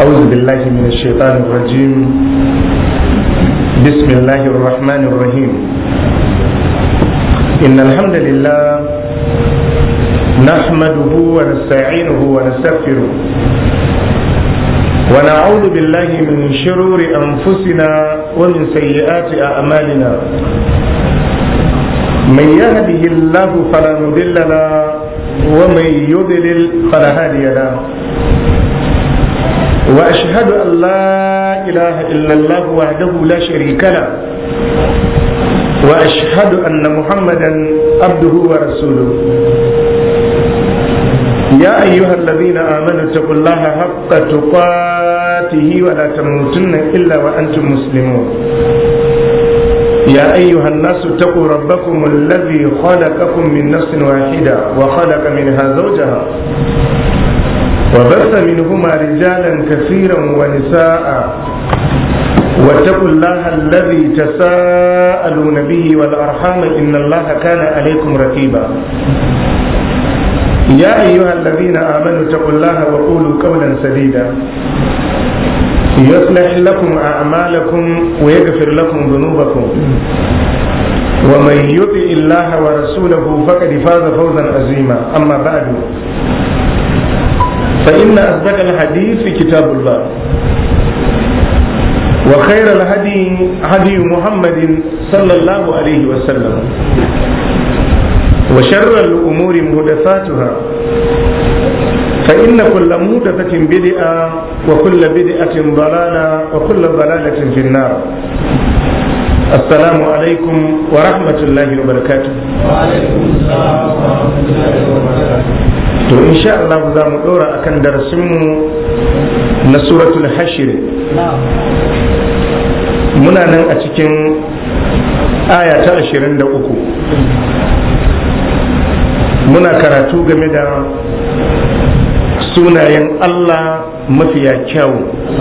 أعوذ بالله من الشيطان الرجيم بسم الله الرحمن الرحيم إن الحمد لله نحمده ونستعينه ونستغفره ونعوذ بالله من شرور أنفسنا ومن سيئات أعمالنا من يهده الله فلا مضل له ومن يضلل فلا هادي له واشهد ان لا اله الا الله وحده لا شريك له واشهد ان محمدا عبده ورسوله يا ايها الذين امنوا اتقوا الله حق تقاته ولا تموتن الا وانتم مسلمون يا أيها الناس اتقوا ربكم الذي خلقكم من نفس واحدة وخلق منها زوجها وبث منهما رجالا كثيرا ونساء واتقوا الله الذي تساءلون به والأرحام إن الله كان عليكم رقيبا يا أيها الذين آمنوا اتقوا الله وقولوا قولا سديدا يصلح لكم أعمالكم ويغفر لكم ذنوبكم ومن يطع الله ورسوله فقد فاز فوزا عظيما أما بعد فإن أصدق الحديث كتاب الله وخير الهدي هدي محمد صلى الله عليه وسلم وشر الأمور محدثاتها فإن كل مهدفة بدعة وكل بدعة ضلالة وكل ضلالة في النار السلام عليكم ورحمة الله وبركاته وعليكم السلام ورحمة الله وبركاته to insha Allah za mu ɗora akan darasinmu na suratul hashir muna nan a cikin aya ta ashirin da uku muna karatu game da sunayen Allah mafiya kyau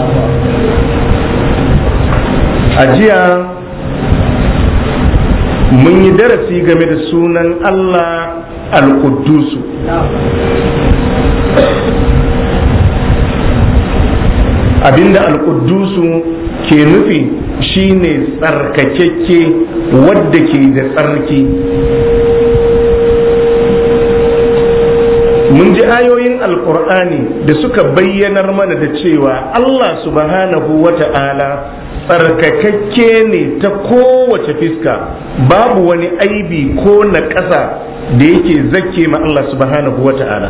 a jiya mun yi darasi game da sunan Allah al-Quddusu abinda al-Quddusu ke nufi shine tsarkakekke wadda ke da tsarki mun ji ayoyin alkur'ani da suka bayyanar mana da cewa Allah subhanahu wa ta'ala tsarkakakke ne ta kowace fiska babu wani aibi ko na ƙasa da yake zakke ma Allah subhanahu wa ta'ala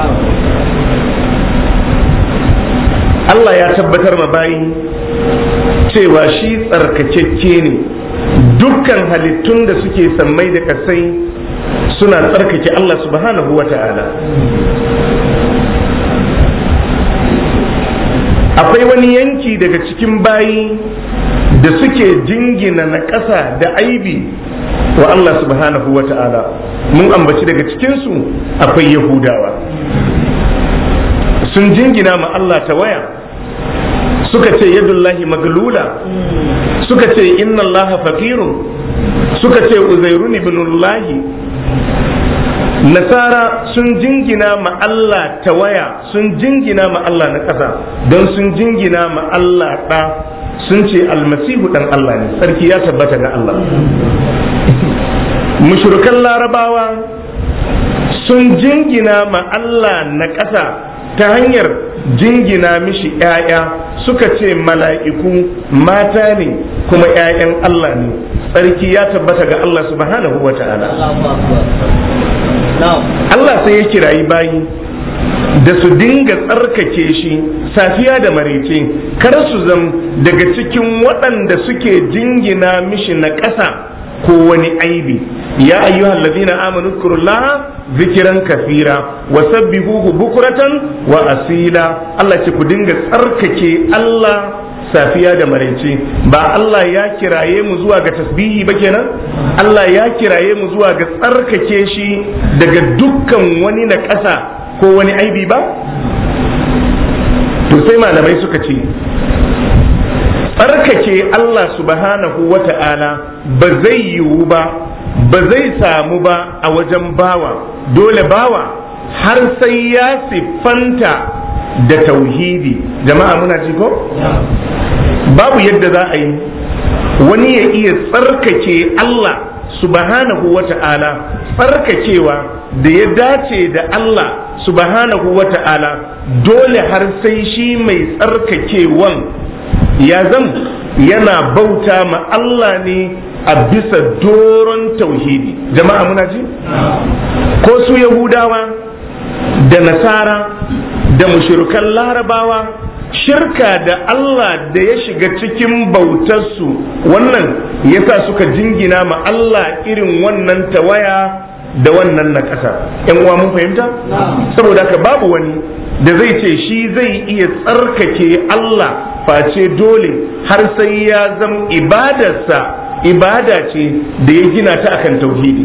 Allah ya tabbatar ma bayi cewa shi tsarkakakke ne dukkan halittun da suke sammai da kasai suna tsarkake Allah subhanahu wa ta'ala akwai wani yanki daga cikin bayi da suke jingina na ƙasa da aibi wa Allah subhanahu wa ta'ala mun ambaci daga cikinsu akwai yahudawa sun jingina ma Allah ta waya suka ce yadullahi maglula suka ce inna Allah fakirun suka ce uzairun ibnullahi nasara sun jingina ma Allah ta waya sun jingina ma Allah na ƙasa don sun jingina ma Allah ɗa sun ce almasihu ɗan Allah ne sarki ya tabbata ga Allah mushrikan larabawa sun jingina ma Allah na ƙasa ta hanyar jingina mishi ‘ya'ya suka ce mala'iku mata ne kuma ‘ya'yan Allah ne tsarki ya tabbata ga Allah subhanahu wa ta'ala Allah sai ya kirayi bayi da su dinga tsarkake shi safiya da marece kar su zam daga cikin waɗanda suke jingina mishi na ƙasa ko wani aibi ya ayyuhal ladina amanu zkurullaha zikiran kafira wa sabbihuhu bukuratan wa asila Allah ce ku dinga tsarkake Allah safiya da maraice ba Allah ya kiraye mu zuwa ga tasbihi ba kenan Allah ya kiraye mu zuwa ga tsarkake shi daga dukkan wani na ƙasa ko wani aibi ba to sai malamai suka ce tsarkake Allah subhanahu wa ta'ala ba zai yiwu ba ba zai samu ba a wajen bawa dole bawa har sai ya siffanta da tauhidi jama'a muna ji ko babu yadda za a yi wani ya iya tsarkake Allah subhanahu wa ta'ala tsarkakewa da ya dace da Allah subhanahu wa ta'ala dole har sai shi mai tsarkakewan ya zam yana bauta ma Allah ne a bisa doron tauhidi jama'a muna ji ko su yahudawa da nasara da mushrikan larabawa shirka da Allah da ya shiga cikin bautarsu wannan yasa suka jingina ma Allah irin wannan tawaya da wannan na ƙasa ‘yan uwa mun fahimta? saboda haka babu wani da zai ce shi zai iya tsarkake Allah face dole har sai ya zama ibadarsa ibada ce da ya gina ta akan tauhidi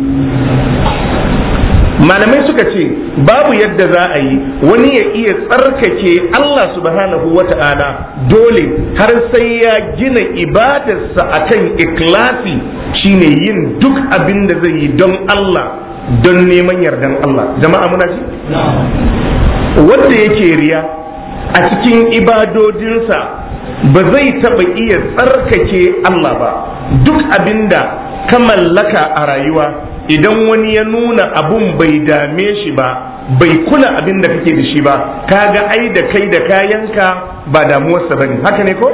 malamai suka ce babu yadda za a yi wani ya iya tsarkake Allah subhanahu wa ta'ala dole har sai ya gina ibadarsa akan ikhlasi shine yin duk abin da zai yi don Allah don neman yardan Allah jama'a muna ji wanda yake riya a cikin ibadodinsa ba zai taɓa iya tsarkake Allah ba duk abinda ka mallaka a rayuwa idan wani ya nuna abun bai dame shi ba bai kula abin da kake da shi ba kaga ai da kai da kayanka ba damuwarsa bane haka ne ko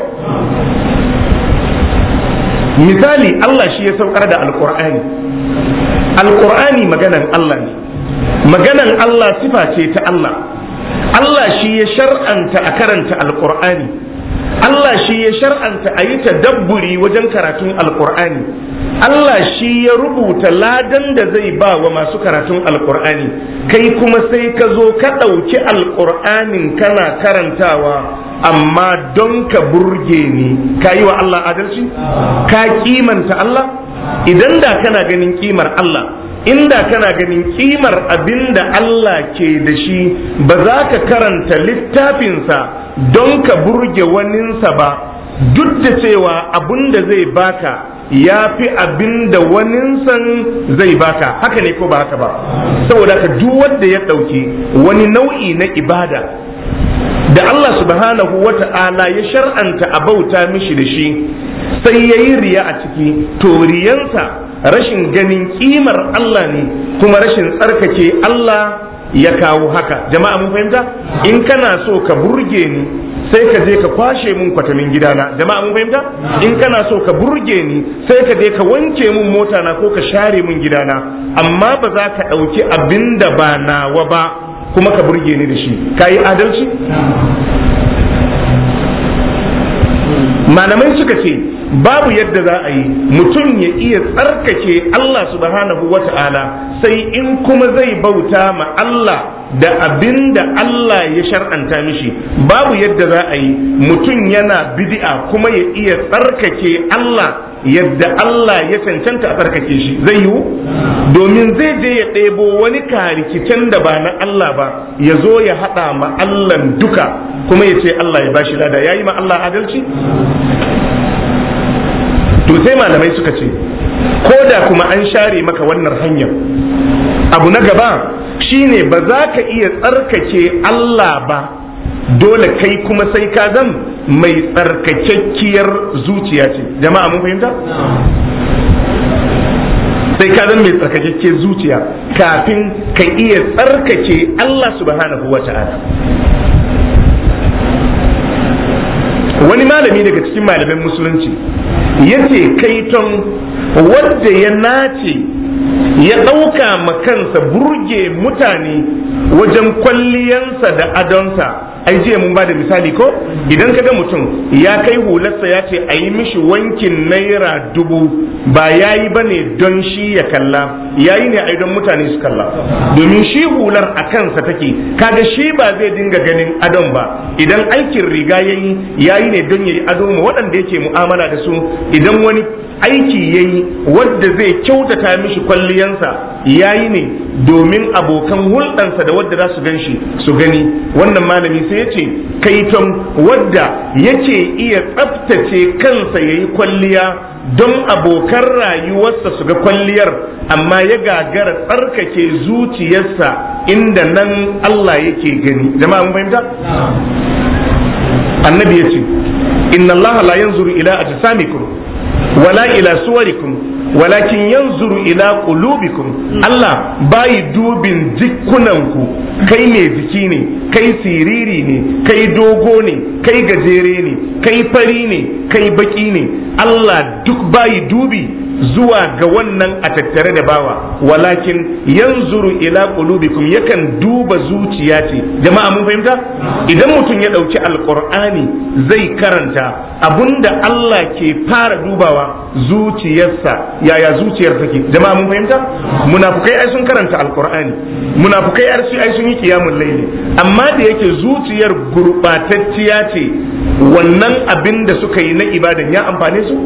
misali Allah shi ya saukar da alkur'ani alkur'ani maganan Allah ne maganan Allah sifa ce ta Allah Allah shi ya shar'anta a karanta alkur'ani Allah shi ya shar'anta a yi tadabburi wajen karatun alkur'ani Allah shi ya rubuta ladan da zai ba wa masu karatun alkur'ani kai kuma sai ka zo ka ɗauki alkur'anin kana karantawa amma don ka burge ni ka yi wa Allah adalci ka kimanta Allah idan da kana ganin kimar Allah inda kana ganin kimar abin da Allah ke da shi ba za ka karanta littafinsa don ka burge waninsa ba duk da cewa abin da zai baka ya fi abin da waninsan zai baka haka ne ko ba haka ba saboda ka duk wanda ya ɗauki wani nau'i na ibada da Allah subhanahu wa ta'ala ya shar'anta a bauta mishi da shi sai ya yi riya a ciki to riyansa rashin ganin kimar Allah ne kuma rashin tsarkake Allah ya kawo haka jama'a mun fahimta in kana so ka burge ni sai ka je ka kwashe mun kwatamin gidana jama'a mun fahimta in kana so ka burge ni sai ka je ka wanke mun mota na ko ka share mun gidana amma ba za ka ɗauki abin da ba nawa ba kuma ka burge ni da shi ka yi adalci malamai suka ce babu yadda za a yi mutum ya iya tsarkake Allah subhanahu wa ta'ala sai in kuma zai bauta ma Allah da abin da Allah ya shar'anta mishi babu yadda za a yi mutum yana bid'a kuma ya iya tsarkake Allah yadda Allah ya cancanta a tsarkake shi zai yiwu domin zai je ya ɗebo wani karikicen da ba na Allah ba ya zo ya haɗa ma Allah duka kuma ya ce Allah ya bashi lada ya yi ma Allah adalci to sai malamai suka ce ko da kuma an share maka wannan hanyar abu na gaba shine ba za ka iya tsarkake Allah ba dole kai kuma sai ka zan mai tsarkakekkiyar zuciya ce jama'a mun fahimta sai ka zan mai tsarkakekkiyar zuciya kafin ka iya tsarkake Allah subhanahu wa ta'ala wani malami daga cikin malamin musulunci yace kaiton wadda ya nace ya ɗauka kansa burge mutane wajen kwalliyansa da adonsa ai jiya mun ba da misali ko idan ka ga mutum ya kai hularsa ya ce a yi mishi wankin naira dubu ba ya yi ba ne don shi ya kalla ya yi ne a don mutane su kalla domin shi hular a kansa take kaga shi ba zai dinga ganin adon ba idan aikin riga ya yi ya yi ne don ya yi ado ma waɗanda yake mu'amala da su idan wani aiki ya yi wadda zai kyautata mishi kwalliyansa ya yi ne domin abokan hulɗansa da wadda za su gan shi su gani wannan malami sai ya ce kaiton wadda yake iya tsaftace kansa ya yi kwalliya don abokan rayuwarsa su ga kwalliyar amma ya gagara tsarkake zuciyarsa inda nan Allah yake gani jama'a mun fahimta annabi ya ce inna Allah la yanzuru ila ajsamikum wala ila suwarikum walakin yanzuru ila qulubikum Allah bai dubin jikunanku kai mai jiki ne kai siriri ne kai dogo ne kai gajere ne kai fari ne kai baki ne Allah duk bai dubi zuwa ga wannan a tattare da bawa walakin yanzuru ila qulubikum yakan duba zuciya ce jama'a mun fahimta idan mutum ya dauki alqur'ani zai karanta abunda Allah ke fara dubawa zuciyarsa yaya zuciyar take jama'a mun fahimta munafukai ai sun karanta alqur'ani munafukai ai sun yi kiyamul laili amma da yake zuciyar gurbatacciya ce wannan abin da suka yi na ibadan ya amfane su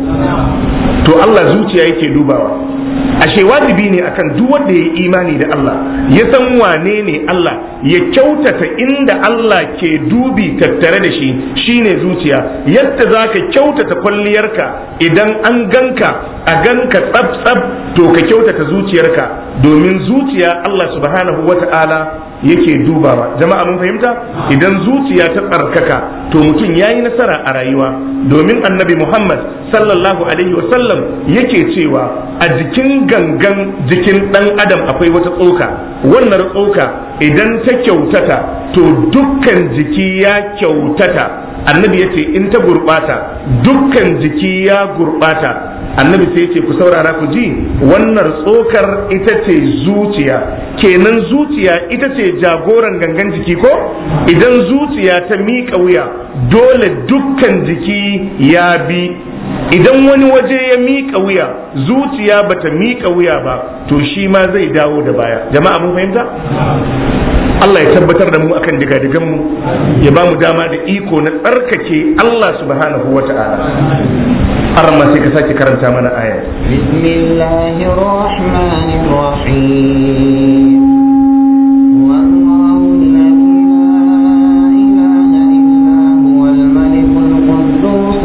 to Allah zuciya yake dubawa ashe wajibi ne akan duk wanda ya yi imani da Allah ya san wane ne Allah ya kyautata inda Allah ke dubi tattare da shi shine zuciya yadda za ka kyautata kwalliyarka idan an ganka a ganka tsab tsab to ka kyautata zuciyarka domin zuciya Allah subhanahu wata'ala yake dubawa jama'a mun fahimta idan zuciya ta tsarkaka to mutum ya yi nasara a rayuwa domin annabi muhammad sallallahu alaihi wasallam yake cewa a jikin gangan jikin dan adam akwai wata tsoka wannan tsoka idan ta kyautata to dukkan jiki ya kyautata annabi ya ce in ta gurɓata dukkan jiki ya gurɓata annabi sai ce ku saurara ku ji wannan tsokar ita ce zuciya kenan zuciya ita ce jagoran gangan jiki ko idan zuciya ta miƙa wuya dole dukkan jiki ya bi idan wani waje ya miƙa wuya zuciya bata miƙa wuya ba to shi ma zai dawo da baya jama'a mun fahimta Allah ya tabbatar da mu akan digadigan mu ya ba mu dama da iko na tsarkake Allah subhanahu wa ta'ala arma sai ka sake karanta mana aya bismillahir rahmanir rahim والله الذي لا إله إلا هو الملك القدوس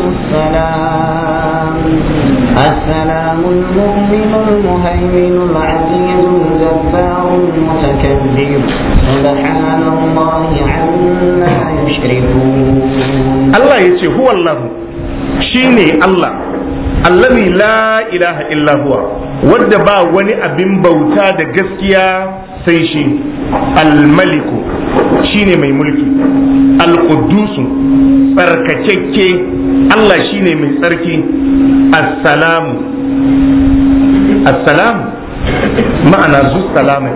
السلام السلام المؤمن المهيمن العزيز الجبار المتكبر سبحان الله عما يشركون Allah ya ce huwa Allah shine Allah allazi la ilaha illa huwa wadda ba wani abin bauta da gaskiya sai shi almaliku shine mai mulki alqudusu tsarkakekke Allah shine mai tsarki assalamu assalamu ma'ana zu salama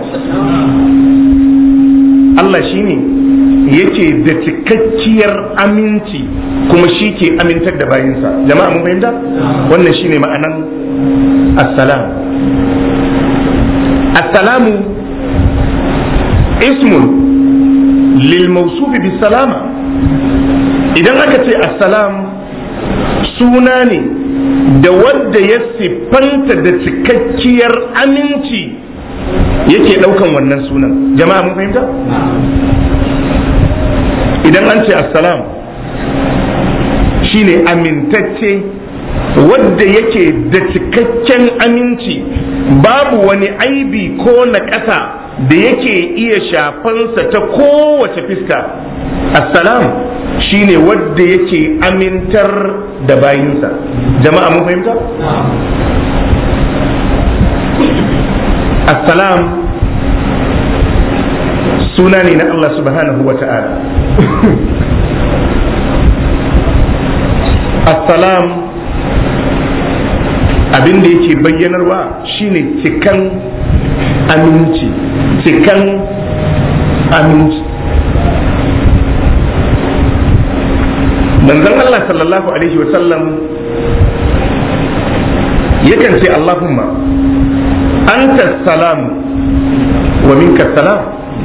Allah shine yake da cikakkiyar aminci kuma shi ke amintar da bayinsa jama'a mun fahimta wannan shine ma'anan assalam assalamu ismun lil mausufi bis salama idan aka ce assalam suna ne da wadda ya siffanta da cikakkiyar aminci yake daukan wannan sunan jama'a mun fahimta idan an ce assalam shine amintacce wadda yake da cikakken aminci babu wani aibi ko na ƙasa da yake iya shafansa ta kowace fiska assalam shine wadda yake amintar da bayinsa jama'a mun fahimta assalam suna ne na Allah subhanahu wa ta'ala assalam abin da yake bayyanarwa shine cikan aminci cikan aminci manzon Allah sallallahu alaihi wa sallam yakan ce Allahumma anta salam wa minka salam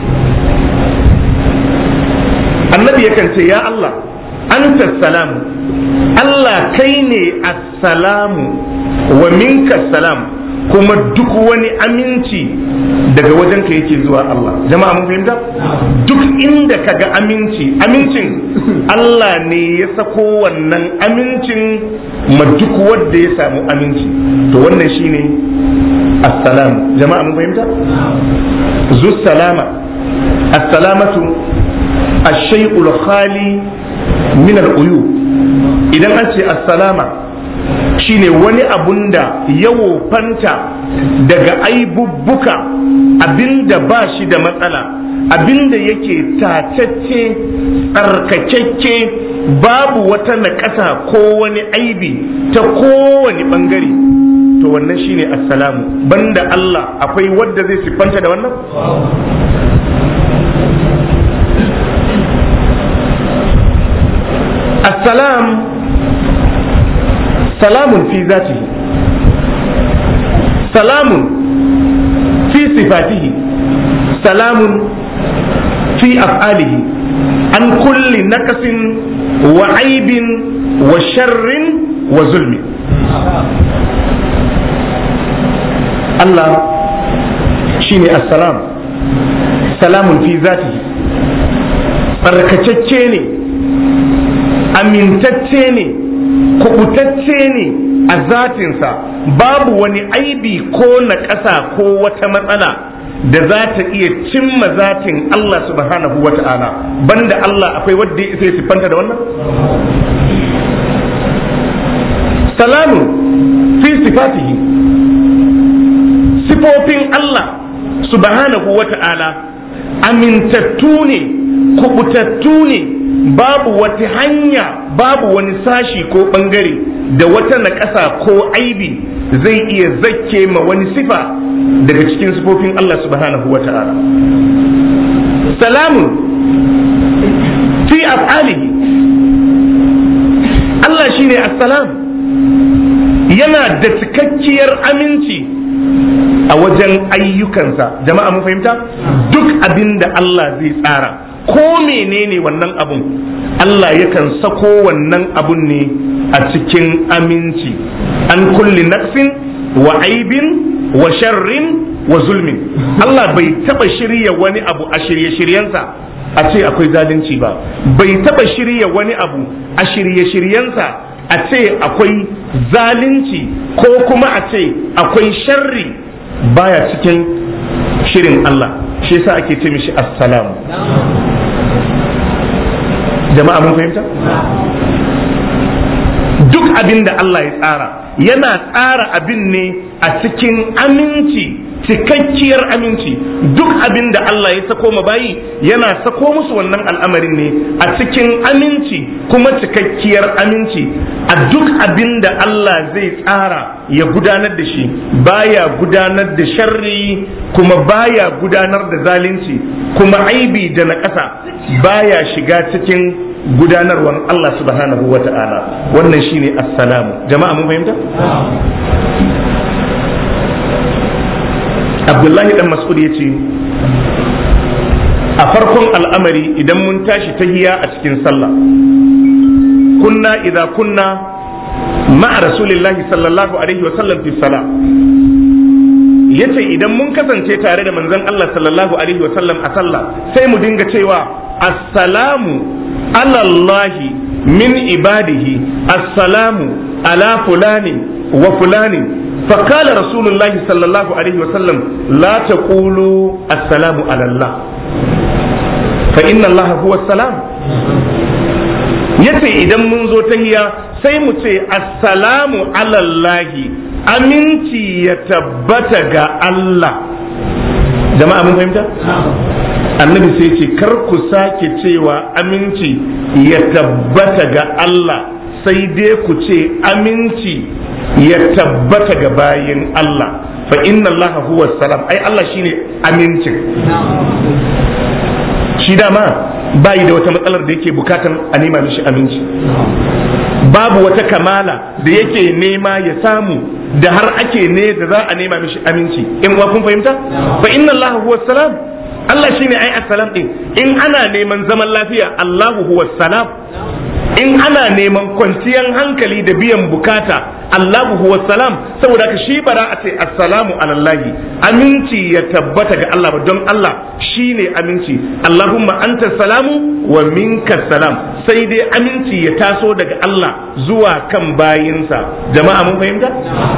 annabi yakan ce ya Allah anta salam Allah kai ne assalamu wa minka salam kuma duk wani aminci daga wajen ka yake zuwa Allah jama'a mun fahimta duk inda kaga aminci amincin Allah ne ya sako wannan amincin ma duk wanda ya samu aminci to wannan shine assalam jama'a mun fahimta zu salama assalamatu ash-shay'ul khali min al-uyub idan an ce assalama shine wani abun da ya wofanta daga aibubbuka abinda ba shi da matsala abinda yake tatacce tsarkakakke babu wata naƙasa ko wani aibi ta kowane ɓangare to wannan shine assalamu banda Allah akwai wadda zai siffanta da wannan assalam salamun fi zatihi salamun fi sifatihi salamun fi af'alihi an kulli nakasin wa aibin wa sharrin wa zulmi Allah shine assalam salamun fi zatihi tsarkakacce ne amintacce ne kubutacce ne a zatinsa babu wani aibi ko na ƙasa ko wata matsala da za ta iya cimma zatin Allah subhanahu wa ta'ala banda Allah akwai wadda ya isa siffanta da wannan salamu fi sifatihi sifofin Allah subhanahu wa ta'ala amintattu ne kubutattu ne babu wata hanya babu wani sashi ko bangare da wata naƙasa ko aibi zai iya zakke ma wani sifa daga cikin sifofin Allah subhanahu wa ta'ala salamun fi af'alihi Allah shine assalam yana da cikakkiyar aminci a wajen ayyukansa jama'a mun fahimta duk abin da Allah zai tsara ko menene wannan abun Allah yakan sako wannan abun ne a cikin aminci an kulli naqsin wa aibin wa sharrin wa zulmin Allah bai taba shirya wani abu a shirye-shiryensa a ce akwai zalunci ba bai taba shirya wani abu a shirye-shiryensa a ce akwai zalunci ko kuma a ce akwai sharri baya cikin shirin Allah shi yasa ake ce mishi assalamu jama'a mun fahimta duk abin da Allah ya tsara yana tsara abin ne a cikin aminci cikakkiyar aminci duk abin da Allah ya sako ma bayi yana sako musu wannan al'amarin ne a cikin aminci kuma cikakkiyar aminci a duk abin da Allah zai tsara ya gudanar da shi baya gudanar da sharri kuma baya gudanar da zalunci kuma aibi da na ƙasa baya shiga cikin gudanarwan Allah subhanahu wa ta'ala wannan shine assalamu jama'a mun fahimta abdullahi dan mas'ud ya ce a farkon al'amari idan mun tashi tahiya a cikin sallah kunna idza kunna ma'a rasulillahi sallallahu alaihi wa sallam fi salah yace idan mun kasance tare da manzon Allah sallallahu alaihi wa sallam a sallah sai mu dinga cewa assalamu alallahi min ibadihi assalamu ala fulani wa fulani فقال رسول الله صلى الله عليه وسلم لا تقولوا السلام على الله فإن الله هو السلام yace idan mun zo tahiya sai mu ce assalamu alallahi aminci ya tabbata ga Allah jama'a mun fahimta annabi sai ce kar ku sake cewa aminci ya tabbata ga Allah sai dai ku ce aminci ya tabbata ga bayin Allah fa inna Allah huwa salam ai Allah shine amincin shi dama bayi da wata matsalar da yake bukatan a nema mishi aminci babu wata kamala da yake nema ya samu da har ake ne da za a nema mishi aminci in wa kun fahimta fa inna Allah huwa salam Allah shine ai assalam din in ana neman zaman lafiya Allahu huwa salam in ana neman kwanciyar hankali da biyan bukata Allahu huwa salam saboda ka shi bara a ce assalamu alallahi aminci ya tabbata ga Allah ba don Allah shine aminci Allahumma anta salamu wa minka salam sai dai aminci ya taso daga Allah zuwa kan bayinsa jama'a mun fahimta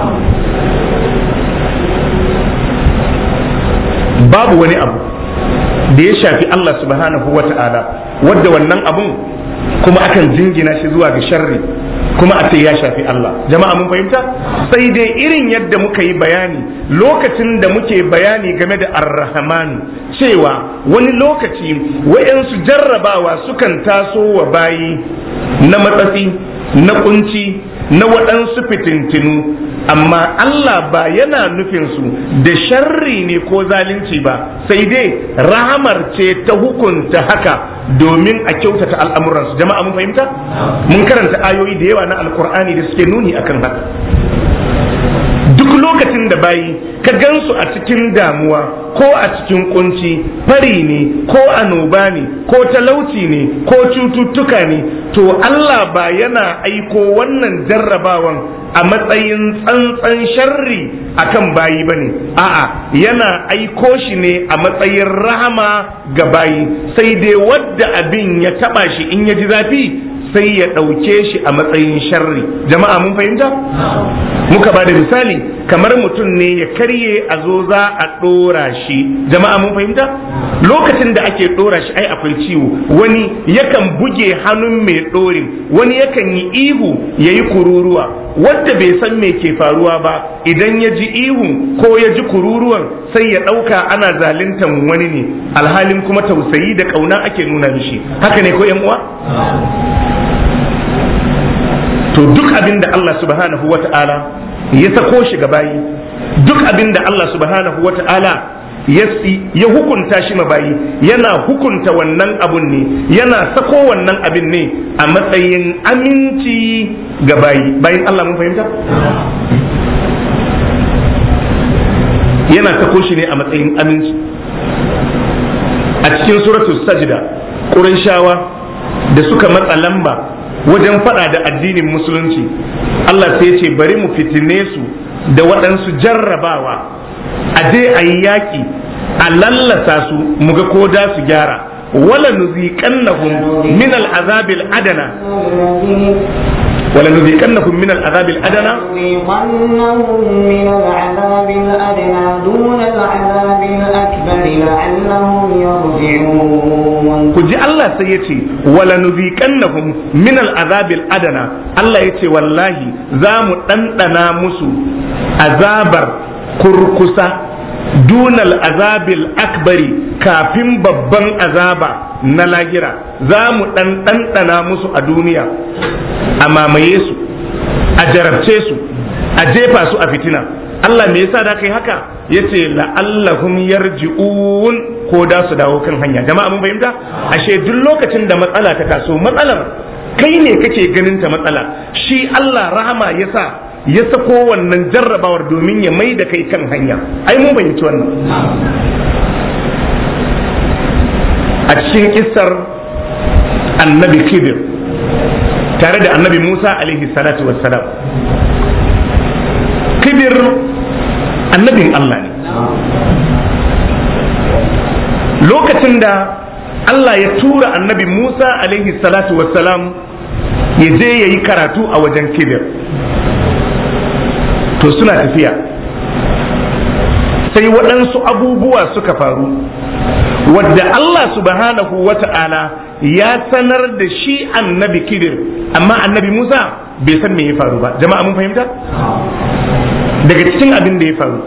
babu wani abu da ya shafi Allah subhanahu wa ta'ala wadda wannan abun kuma akan jingina shi zuwa ga sharri kuma a ce ya shafi Allah jama'a mun fahimta sai dai irin yadda muka yi bayani lokacin da muke bayani game da ar-rahmanu cewa wani lokaci wayansu jarrabawa sukan taso wa bayi na matsatsi na kunci na waɗansu fitintinu amma Allah ba yana nufin su da sharri ne ko zalunci ba sai dai rahamar ce ta hukunta haka domin a kyautata al'amuransu jama'a mun fahimta mun karanta ayoyi da yawa na alkur'ani da suke nuni akan haka duk lokacin da bayi ka gansu a cikin damuwa ko a cikin kunci fari ne ko annoba ne ko talauci ne ko cututtuka ne to Allah ba yana aiko wannan jarrabawan a matsayin tsantsan sharri akan bayi bane a'a yana aiko shi ne a matsayin rahama ga bayi sai dai wadda abin ya taba shi in ya ji zafi sai ya ɗauke shi a matsayin sharri jama'a mun fahimta muka ba da misali kamar mutum ne ya karye a zo za a ɗora shi jama'a mun fahimta lokacin da ake ɗora shi ai akwai ciwo wani yakan buge hannun mai ɗorin wani yakan yi ihu ya yi kururuwa wadda bai san me ke faruwa ba idan ya ji ihun ko ya ji kururuwan sai ya ɗauka ana zaluntan wani ne alhalin kuma tausayi da ƙauna ake nuna mishi haka ne ko yan uwa to duk abin da Allah subhanahu wa ta'ala ya sako shi ga bayi duk abin da Allah subhanahu wa ta'ala ya hukunta shi ma bayi yana hukunta wannan abun ne yana sako wannan abin ne a matsayin aminci ga bayi bayin Allah mun fahimta yana sako shi ne a matsayin aminci a cikin suratul sajda ƙurayshawa da suka matsa lamba wajen fada da addinin musulunci Allah sai ce bari mu fitine su da waɗansu jarrabawa a je a yi yaƙi a lallasa su mu ga ko da su gyara wala nuziqannahum min al'azabil adana wala nuziqannahum min al'azabil adana من العذاب الأدنى دون العذاب الأكبر لعلهم يرجعون ku ji Allah sai ya ce wala nuziqannahum min al'azabil adana Allah ya ce wallahi za mu ɗanɗana musu azabar kurkusa dunal azabil akbari kafin babban azaba na lagira za mu ɗanɗana musu a duniya a mamaye su a jarabce su a jefa su a fitina Allah me yasa da kai haka yace la'allahum yarji'un ko da su dawo kan hanya jama'a mun fahimta ashe duk lokacin da matsala ta taso matsalar kai ne kake ganin ta matsala shi Allah rahama yasa ya sako wannan jarrabawar domin ya mai da kai kan hanya ai mun fahimci wannan a cikin kissar annabi khidir tare da annabi Musa alaihi salatu wassalam khidir annabin Allah ne lokacin da Allah ya tura annabi Musa alaihi salatu wassalam ya je ya yi karatu a wajen kibir to suna tafiya sai waɗansu abubuwa suka faru wadda Allah subhanahu wa ta'ala ya sanar da shi annabi kidir amma annabi Musa bai san me ya faru ba jama'a mun fahimta daga cikin abin da ya faru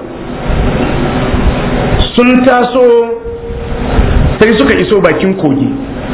sun taso sai suka iso bakin kogi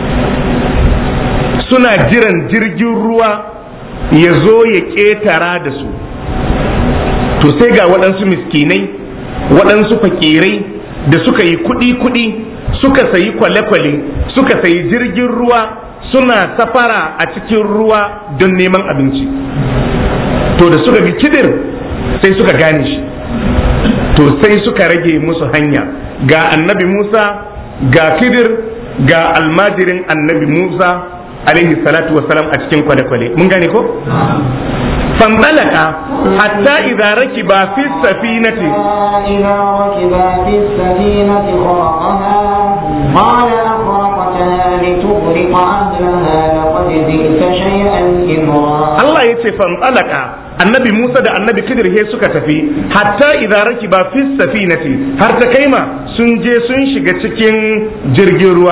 suna jiran jirgin ruwa ya zo ya ƙetara da su to sai ga waɗansu miskinai waɗansu fakirai da suka yi kuɗi-kuɗi suka sayi kwale-kwale suka sayi jirgin ruwa suna safara a cikin ruwa don neman abinci to da suka bi kidir sai suka gane shi to sai suka rage musu hanya ga annabi musa ga kidir ga almajirin annabi musa alaihi salatu wassalam a cikin kwale-kwale mun gane ko fanzalaka hatta idza rakiba fi safinati إذا ركبا في السفينة خرقها قال أخرقتها لتغرق أهلها لقد جئت شيئا إمرا Allah ya ce fanzalaka annabi Musa da annabi Khidir he suka tafi hatta idza rakiba fi safinati har ta kaima sun je sun shiga cikin jirgin ruwa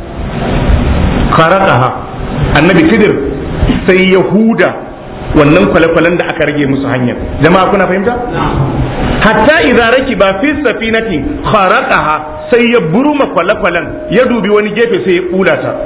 kharaqaha annabi Khidir sai Yahuda wannan kwale-kwalen da aka rage musu hanyar jama'a kuna fahimta hatta idza rakiba fi safinati kharaqaha sai ya burma kwale-kwalen ya dubi wani gefe sai ya kula ta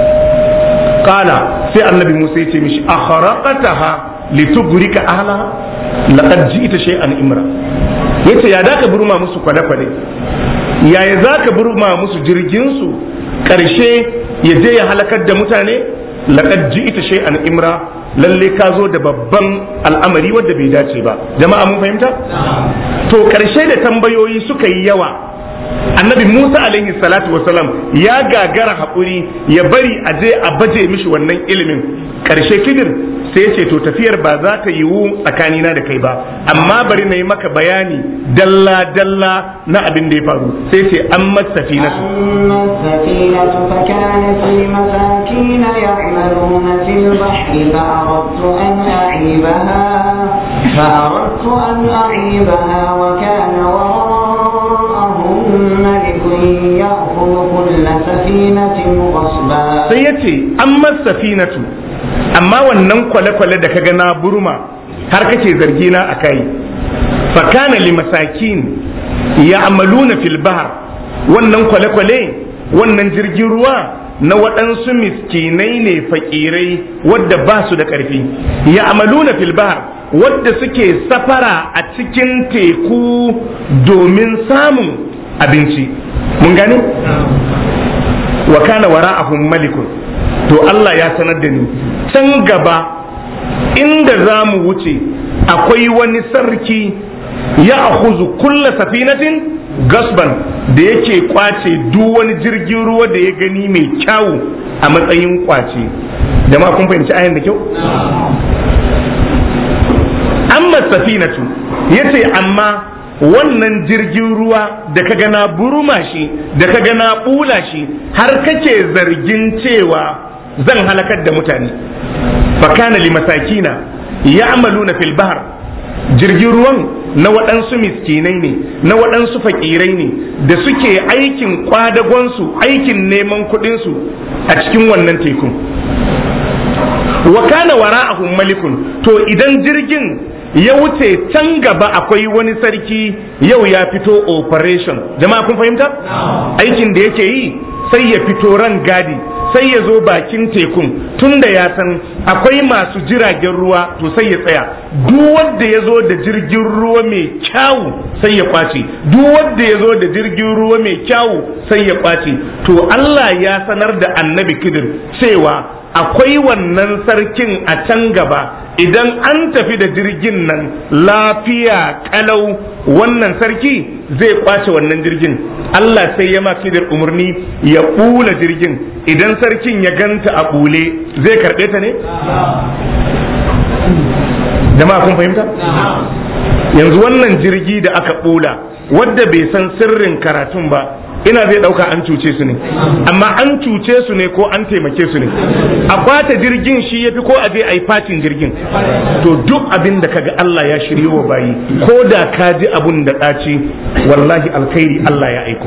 qala sai annabi Musa ya ce mishi akharaqataha litughrika ahliha laqad ji'ta shay'an imra yace ya daka burma musu kwale-kwale yaya zaka burma musu jirgin su karshe ya je ya halakar da mutane laqad ji'ta shay'an imra lalle ka zo da babban al'amari wanda bai dace ba jama'a mun fahimta to karshe da tambayoyi suka yi yawa annabi musa alaihi salatu wasalam ya gagara haƙuri ya bari a je a baje mishi wannan ilimin karshe kidir sai ya ce to tafiyar ba za ta yiwu tsakanina da kai ba amma bari na yi maka bayani dalla dalla na abin da ya faru sai ce an masafi na أما السفينة فكانت لمساكين يعملون في البحر فأردت أن أعيبها فأردت أن أعيبها وكان وراءهم ملك يأخذ كل سفينة غصبا sai ya ce an masafinatu amma wannan kwale-kwale da kaga na burma har kake zargi na a kai fakana li masakin ya amaluna fil bahar wannan kwale-kwale wannan jirgin ruwa na waɗansu miskinai ne fakirai wadda ba su da ƙarfi ya amaluna fil bahar wadda suke safara a cikin teku domin samun abinci mun gane wa kana wara'ahum malikun to Allah ya sanar da ni can gaba inda za mu wuce akwai wani sarki ya akhuzu kulla safinatin gasban da yake kwace duk wani jirgin ruwa da ya gani mai kyawu a matsayin kwace jama'a kun fahimci ayan da kyau amma safinatu yace amma wannan jirgin ruwa da ka gana buruma shi da ka gana bula shi har kake zargin cewa zan halakar da mutane fakana li masakina ya'maluna fil bahr jirgin ruwan na waɗansu miskinai ne na waɗansu fakirai ne da suke aikin kwadagonsu aikin neman kuɗinsu a cikin wannan tekun wa kana wara'ahum malikun to idan jirgin ya wuce can gaba akwai wani sarki yau ya fito operation jama'a kun fahimta aikin da yake yi sai ya fito ran gadi sai ya zo bakin tekun tunda ya san akwai masu jiragen ruwa to sai ya tsaya duk wanda ya zo da jirgin ruwa mai kyawu sai ya kwace duk wanda ya zo da jirgin ruwa mai kyawu sai ya kwace to Allah ya sanar da annabi kidir cewa akwai wannan sarkin a can gaba idan an tafi da jirgin nan lafiya kalau wannan sarki zai kwace wannan jirgin Allah sai ya maki da umarni ya ɓula jirgin idan sarkin ya ganta a ɓule zai karɓe ta ne? jama'a kun fahimta? yanzu wannan jirgi da aka ɓula wadda bai san sirrin karatun ba ina zai dauka an cuce su ne amma an cuce su ne ko an taimake su ne a bata jirgin shi yafi ko a je a yi fatin jirgin to duk abin da kaga Allah ya shiryo wa bayi ko da ka ji abun da ɗaci wallahi alkhairi Allah ya aiko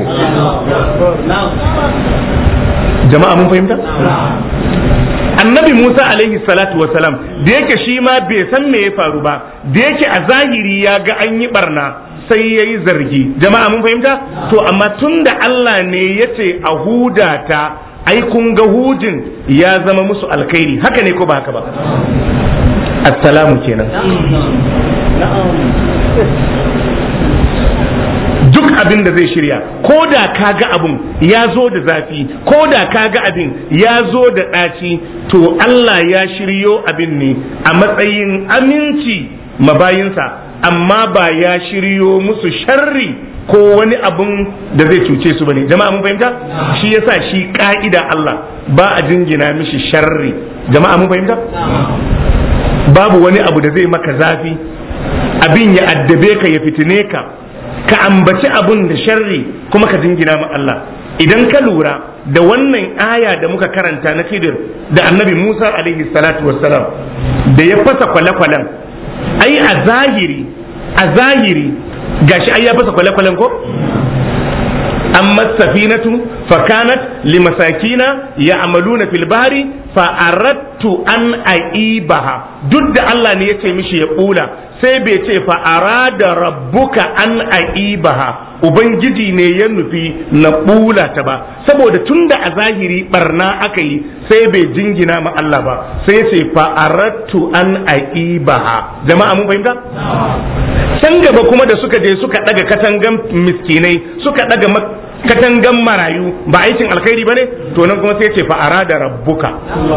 jama'a mun fahimta annabi Musa alaihi salatu wasalam da yake shi ma bai san me ya faru ba da yake a zahiri ya ga an yi barna sai ya yi zargi jama'a mun fahimta to amma tun da Allah ne ya ce a huda ta ai kun ga hujin ya zama musu alkhairi haka ne ko ba haka ba assalamu kenan duk abin da zai shirya ko da ka ga abin ya zo da zafi ko da ka ga abin ya zo da ɗaci to Allah ya shiryo abin ne a matsayin aminci mabayinsa amma ba ya shiryo musu sharri ko wani abun da zai cuce su bane jama'a mun fahimta shi yasa shi ka'ida Allah ba a jingina mishi sharri jama'a mun fahimta babu wani abu da zai maka zafi abin ya addabe ka ya fitine ka ka ambaci abun da sharri kuma ka jingina ma Allah idan ka lura da wannan aya da muka karanta na Khidir da Annabi Musa alaihi salatu wassalam da ya fasa kwale-kwalen ai a zahiri a zahiri gashi ai ya fasa kwale-kwalen ko amma safinatu fakanat limasakina ya'maluna fil bahri fa aradtu an aibaha duk da Allah ne ya ce mishi ya bula sai bai ce fa arada rabbuka an aibaha ubangiji ne ya nufi na bula ta ba saboda tunda a zahiri barna aka yi sai bai jingina ma Allah ba sai ce fa aradtu an aibaha jama'a mun fahimta can gaba kuma da suka je suka daga katangan miskinai suka daga katangan marayu ba aikin alkhairi bane to nan kuma sai ce fa arada rabbuka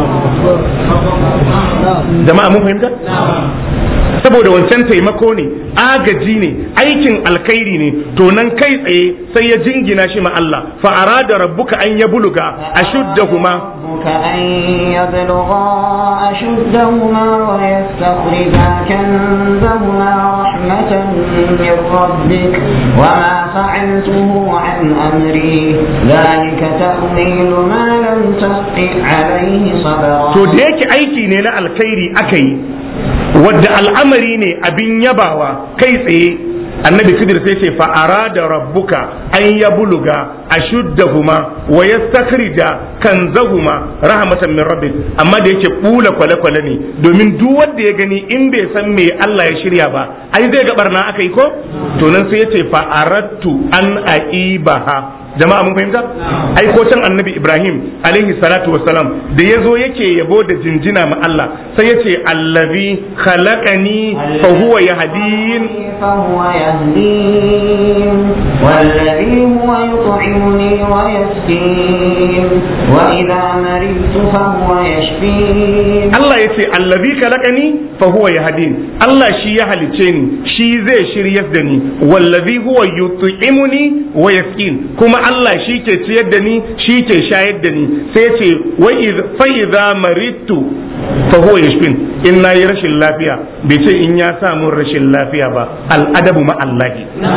jama'a mun fahimta saboda wancan taimako ne agaji ne aikin alkhairi ne to nan kai tsaye sai ya jingina shi ma Allah fa arada rabbuka an ya buluga ashuddahuma أن يبلغا أشدهما ويستخرجا كنزهما رحمة من ربك وما فعلته عن أمري ذلك تأويل ما لم تستطع عليه صبرا to da yake aiki ne na alkhairi aka yi wadda al'amari ne abin yabawa kai tsaye annabi khidir sai ce fa arada rabbuka an yabluga ashuddahuma wa yastakhrija kanzahuma rahmatan min rabbik amma da yake bula kwale kwale ne domin duk wanda ya gani in bai san me Allah ya shirya ba ai zai ga barna aka yi ko to nan sai ya ce fa aradtu an aibaha jama'a mun fahimta ai ko can annabi ibrahim alaihi salatu wassalam da ya zo yake yabo da jinjina ma Allah sai ya ce allazi khalaqani fa huwa yahdin فهو يهدين والذي هو يطعمني ويسقين وإذا مرضت فهو يشفين Allah ya ce allazi khalaqani fa huwa yahdin Allah shi ya halice ni shi zai shiryar da ni wallazi huwa yut'imuni wa yasqin kuma Allah shi ke ciyar da ni shi ke shayar da ni sai ya ce wa fa idza maridtu fa huwa yashfin in nayi rashin lafiya bai ce in ya samu rashin lafiya ba al'adabu ma Allah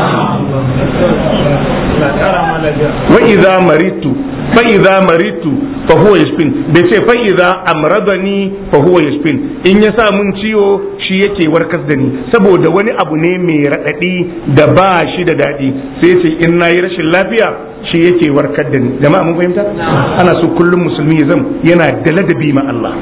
wa idza maridtu fa idza maridtu fa huwa yashfin bai ce fa idza amradani fa huwa yashfin in ya sa mun ciwo shi yake warkar da ni saboda wani abu ne mai raɗaɗi da ba shi da daɗi sai ce in nayi rashin lafiya shi yake warkar da ni jama'a mun fahimta ana so kullum musulmi ya zam yana da ladabi ma Allah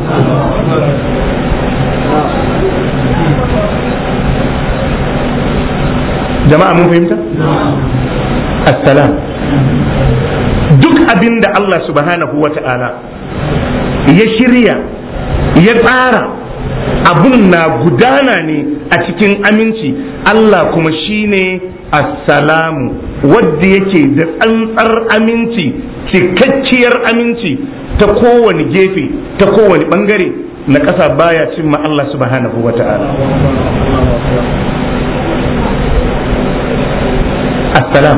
jama'a mun fahimta assalam duk abin da Allah subhanahu wa ta'ala ya shirya ya tsara abun na gudana ne a cikin aminci Allah kuma shine assalamu wadda yake da tsantsar aminci cikakkiyar aminci ta kowane gefe ta kowane bangare na ƙasa baya cimma Allah subhanahu wa ta'ala assalam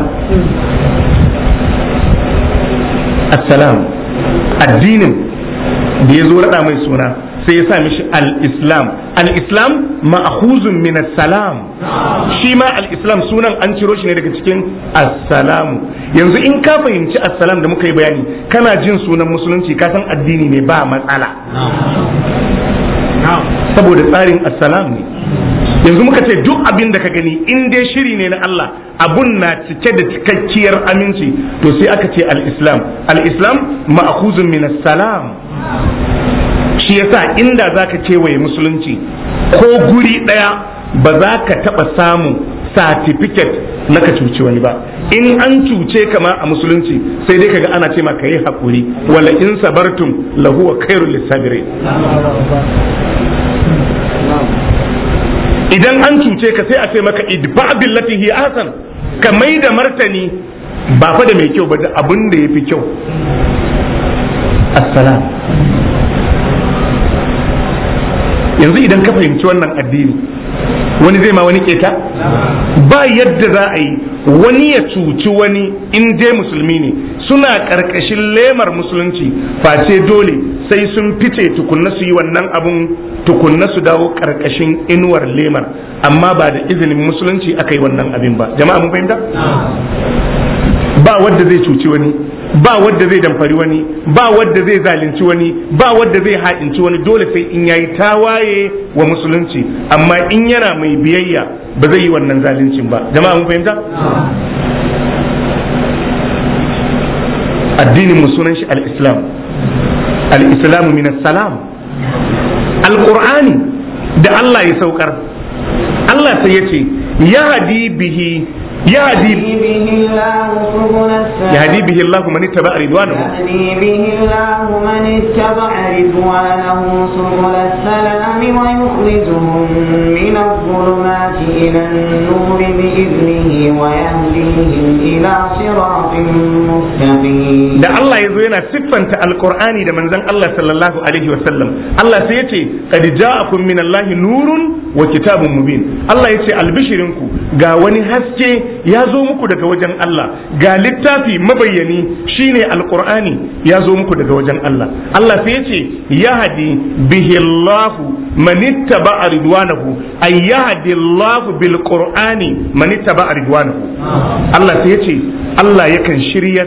assalam addinin da ya zo raɗa mai suna sai ya sa mishi al-islam al-islam ma'khuzun min salam shi ma al-islam sunan an ciro shi ne daga cikin assalamu yanzu in ka fahimci assalam da muka yi bayani kana jin sunan musulunci ka san addini ne ba matsala saboda tsarin assalam ne yanzu muka ce duk abin da ka gani in dai shiri ne na Allah abun na cike da cikakkiyar aminci to sai aka ce al-islam al-islam ma'khuzun min salam shi yasa inda zaka kewaye musulunci ko guri daya ba za ka taba samu certificate na ka cuci wani ba in an cuce kama a musulunci sai dai kaga ana ce maka yi hakuri wala in sabartum lahu khairul lisabirin idan an cuce ka sai a ce maka idfa billati hi ahsan ka mai da martani ba fa da mai kyau ba da abin da yafi kyau assalam yanzu idan ka fahimci wannan addini wani zai ma wani keta ba yadda za a yi wani ya cuci wani in dai musulmi ne suna ƙarƙashin lemar musulunci face dole sai sun fice tukunna su yi wannan abun tukunna su dawo ƙarƙashin inuwar lemar amma ba da izinin musulunci aka yi wannan abin ba jama'a mun fahimta ba wadda zai cuci wani ba wadda zai damfari wani ba wadda zai zalunci wani ba wadda zai haɗinci wani dole sai in yayi tawaye wa musulunci amma in yana mai biyayya ba zai yi wannan zaluncin ba jama'a mun fahimta addinin mu sunan shi al-islam al-islamu min salam al-qur'ani da Allah ya saukar Allah sai ya ce yahdi bihi يهدي يهدي به الله من اتبع رضوانه يهدي به الله من اتبع رضوانه سبل السلام ويخرجهم من الظلمات إلى النور بإذنه ويهديهم إلى صراط مستقيم da Allah ya zo yana siffanta alkur'ani da manzon Allah sallallahu alaihi wa sallam Allah sai ya ce qad ja'akum min Allah nurun wa kitabun mubin Allah ya ce albishirinku ga wani haske ya zo muku daga wajen Allah ga littafi mabayyani shine alqur'ani ya zo muku daga wajen Allah Allah sai yace yahdi bihi Allah man ittaba'a ridwanahu ay yahdi Allah bil qur'ani man ittaba'a ridwanahu Allah sai yace Allah yakan shirya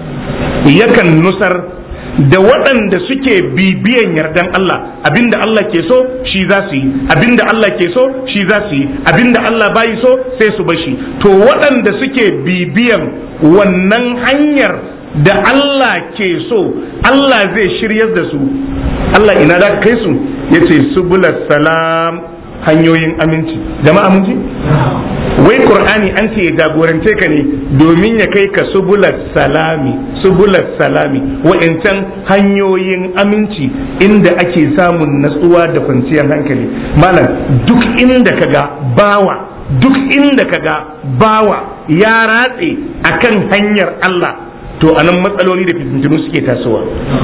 yakan nusar da waɗanda suke bibiyan yardan Allah abinda Allah ke so shi za su yi abinda Allah ke so shi za su yi abinda Allah bayi so sai su bashi to waɗanda suke bibiyan wannan hanyar da Allah ke so Allah zai shiryar da su Allah ina za kai su yace subulas salam hanyoyin aminci jama'a mun ji wai qur'ani an ce ya jagorance ka ne domin ya kai ka subulat salami subulat salami wa'incan hanyoyin aminci inda ake samun natsuwa da kwanciyar hankali malam duk inda ka ga bawa duk inda ka ga bawa ya ratse akan hanyar Allah to anan matsaloli da fitintunu suke tasowa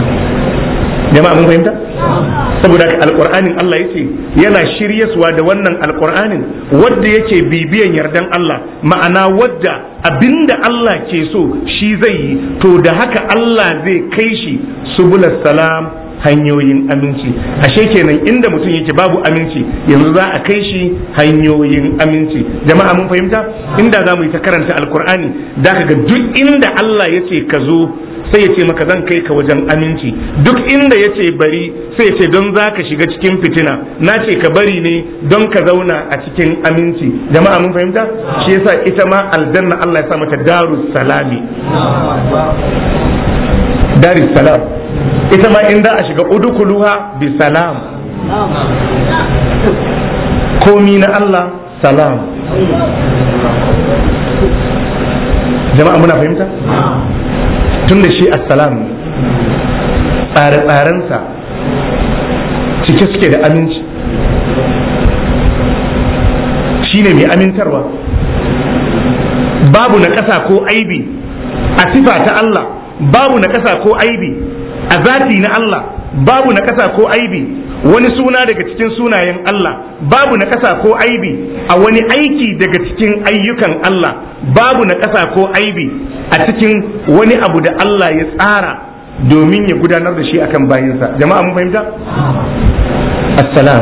jama'a mun fahimta saboda haka alqur'anin Allah yace yana shiryaswa da wannan alqur'anin wadda yake bibiyan yardan Allah ma'ana wadda abinda Allah ke so shi zai yi to da haka Allah zai kai shi subulas salam hanyoyin aminci ashe kenan inda mutum yake babu aminci yanzu za a kai shi hanyoyin aminci jama'a mun fahimta inda za mu yi ta karanta alkur'ani da ka ga duk inda Allah ya ce ka zo sai ya ce maka zan kai ka wajen aminci duk inda ya ce bari sai ya ce don za ka shiga cikin fitina na ce ka bari ne don ka zauna a cikin aminci jama'a mun fahimta shi yasa ita ma aljanna Allah ya sa mata darus salami darus salam ita ma in za a shiga udukuluha bi salam komi na Allah salam jama'a muna fahimta tun da shi assalam tsare-tsarensa cike suke da aminci shi ne mai amintarwa babu na ƙasa ko aibi a sifa ta Allah babu na ƙasa ko aibi a zati na Allah babu na ƙasa ko aibi wani suna daga cikin sunayen Allah babu na ƙasa ko aibi a wani aiki daga cikin ayyukan Allah babu na ƙasa ko aibi a cikin wani abu da Allah ya tsara domin ya gudanar da shi akan bayinsa jama'a mun fahimta assalam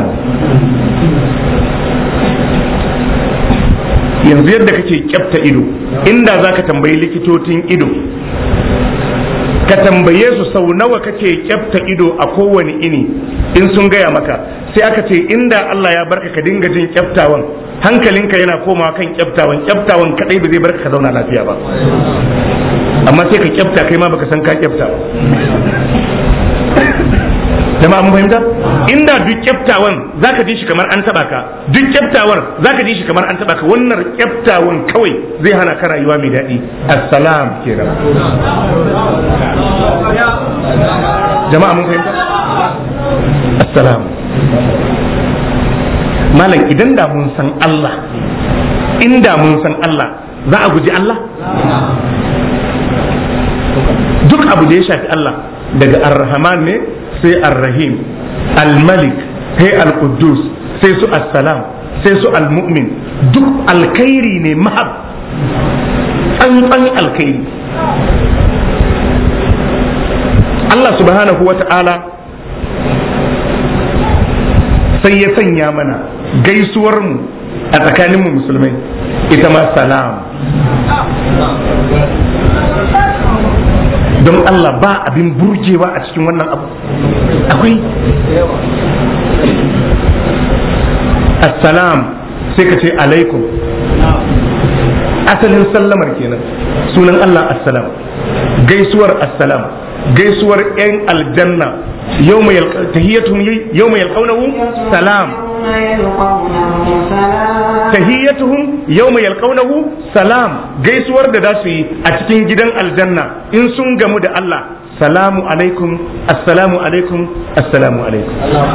yanzu yadda kake kyafta ido inda za ka tambayi likitocin ido ka tambaye su sau nawa kake kyafta ido a kowane ini in sun gaya maka sai aka ce inda Allah ya barka ka dinga jin kyaftawan hankalinka yana komawa kan kyaftawan kyaftawan kadai ba zai barka ka zauna lafiya ba amma sai ka kyafta kai ma baka san ka kyafta ba jama'a mun fahimta inda duk kyaftawan zaka ji shi kamar an taba ka duk kyaftawar zaka ji shi kamar an taba ka wannan kyaftawan kawai zai hana ka rayuwa mai daɗi assalam kenan jama'a mun fahimta assalam malam idan da mun san Allah inda mun san Allah za a guji Allah duk abu da ya shafi Allah daga ar-rahman ne sai ar-rahim al-malik sai al-quddus sai su assalam sai su al-mu'min duk alkhairi ne mahab tsantsan alkhairi Allah subhanahu wa ta'ala sai ya sanya mana gaisuwar mu a tsakaninmu musulmai ita ma salam don Allah ba abin burgewa a cikin wannan abu akwai assalam sai ka ce alaikum asalin sallamar kenan sunan Allah assalam gaisuwar assalam gaisuwar 'yan aljanna yau mai yalƙaunahu salam tahiyyatuhum yawma yalqawnahu salam gaisuwar da za su yi a cikin gidan aljanna in sun gamu da Allah salamu alaikum assalamu alaikum assalamu alaikum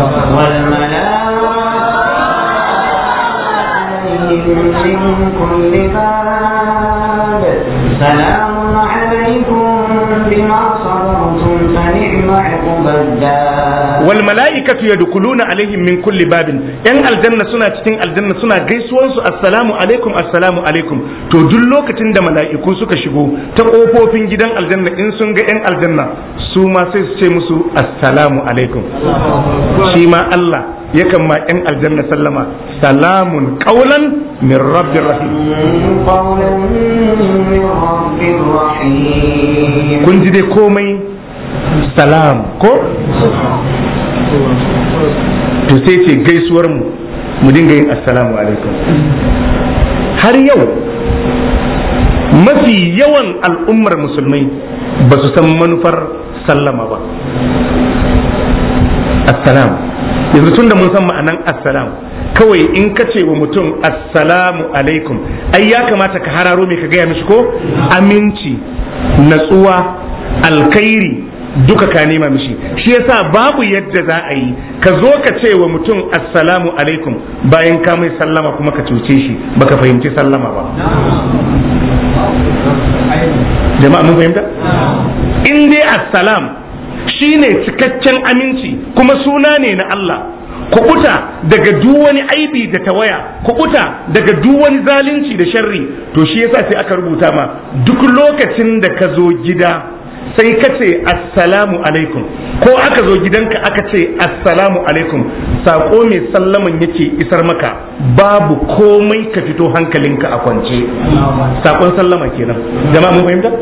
سلام عليكم بما صبرتم فنعم عقب الدار wal mala'ikatu yadkhuluna alaihim min kulli babin yan aljanna suna cikin aljanna suna gaisuwan su assalamu alaikum assalamu alaikum to duk lokacin da mala'iku suka shigo ta kofofin gidan aljanna in sun ga yan aljanna su ma sai su ce musu assalamu alaikum shi ma Allah yakan ma yan aljanna sallama salamun qaulan min rabbir rahim قولا من رب رحيم kun ji dai komai salam ko to sai ce gaisuwar mu mu dinga yin assalamu alaikum har yau mafi yawan al'ummar musulmai ba su san manufar sallama ba assalam yanzu tun da mun san ma'anan assalam kawai in ka ce wa mutum assalamu alaikum ai ya kamata ka hararo me ka gaya mishi ko aminci natsuwa alkhairi duka ka nema mishi shi yasa babu yadda za a yi ka zo ka ce wa mutum assalamu alaikum bayan ka mai sallama kuma ka cuce shi baka fahimci sallama ba jama'a mun fahimta in dai assalam shine cikakken aminci kuma suna ne na Allah kubuta daga duk wani aibi da tawaya kubuta daga duk wani zalunci da sharri to shi yasa sai aka rubuta ma duk lokacin da ka zo gida sai ka ce assalamu alaikum ko aka zo gidanka aka ce assalamu alaikum sako mai sallaman yake isar maka babu komai ka fito hankalinka a kwance sakon sallama kenan jama'a mun fahimta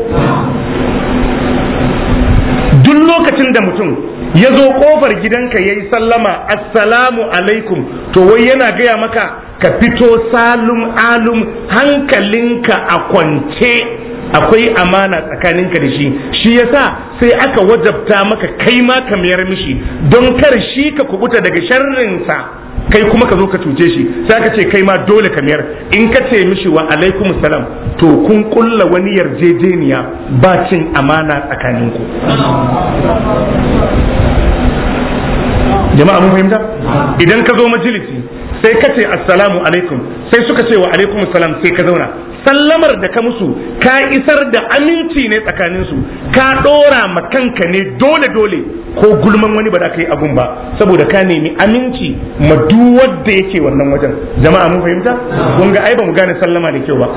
duk lokacin da mutum ya zo kofar gidanka ya yi sallama assalamu alaikum to wai yana gaya maka ka fito salum alum hankalinka a kwance akwai amana tsakaninka da shi shi yasa sai aka wajabta maka kai ma ka mayar mishi don kar shi ka kubuta daga sharrinsa kai kuma ka zo ka cuce shi sai aka ce kai ma dole ka mayar in ka ce mishi wa alaikum salam to kun kulla wani yarjejeniya ba cin amana tsakaninku jama'a mun fahimta idan ka zo majalisi sai ka ce assalamu alaikum sai suka ce wa alaikum salam sai ka zauna sallamar da ka musu ka isar da aminci ne tsakaninsu ka ɗora ma kanka ne dole dole ko gulman wani ba da ka yi abun ba saboda ka nemi aminci ma duk wanda yake wannan wajen jama'a mun fahimta kun ga ai ba mu gane sallama da kyau ba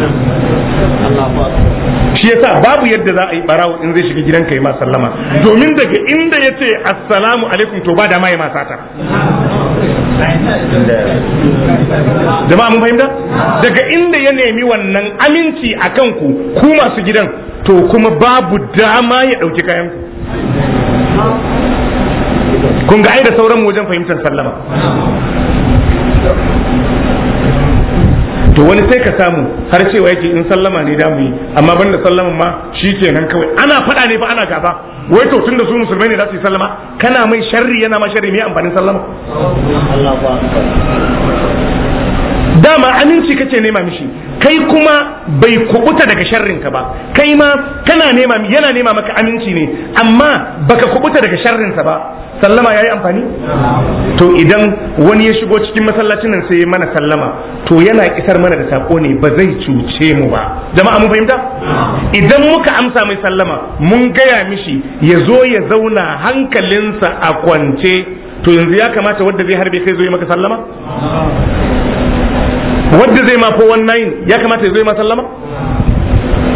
shi yasa babu yadda za a yi barawo in zai shiga gidanka yi ma sallama domin daga inda ya ce assalamu alaikum to ba da ma yi ma sata jama'a mun fahimta daga inda ya nemi wannan aminci a kanku ku masu gidan to kuma babu dama ya ɗauki kayanku kun ga ai da sauran wajen fahimtar sallama to wani sai ka samu har cewa yake in sallama ne da mu yi amma banda sallaman ma shi kenan kawai ana faɗa ne fa ana gaba wai to tunda su musulmai ne za su yi sallama kana mai sharri yana ma sharri me amfanin sallama dama aminci kace nema mishi kai kuma bai kubuta daga sharrin ka ba kai ma kana nema yana nema maka aminci ne amma baka kubuta daga sharrin sa ba sallama yayi amfani to idan wani ya shigo cikin masallacin nan sai ya mana sallama to yana kisar mana da sako ne ba zai cuce mu ba jama'a mun fahimta idan muka amsa mai sallama mun gaya mishi ya zo ya zauna hankalinsa a kwance to yanzu ya kamata wanda zai harbe kai zo ya maka sallama wadda zai ma 419 ya kamata ya zo ma sallama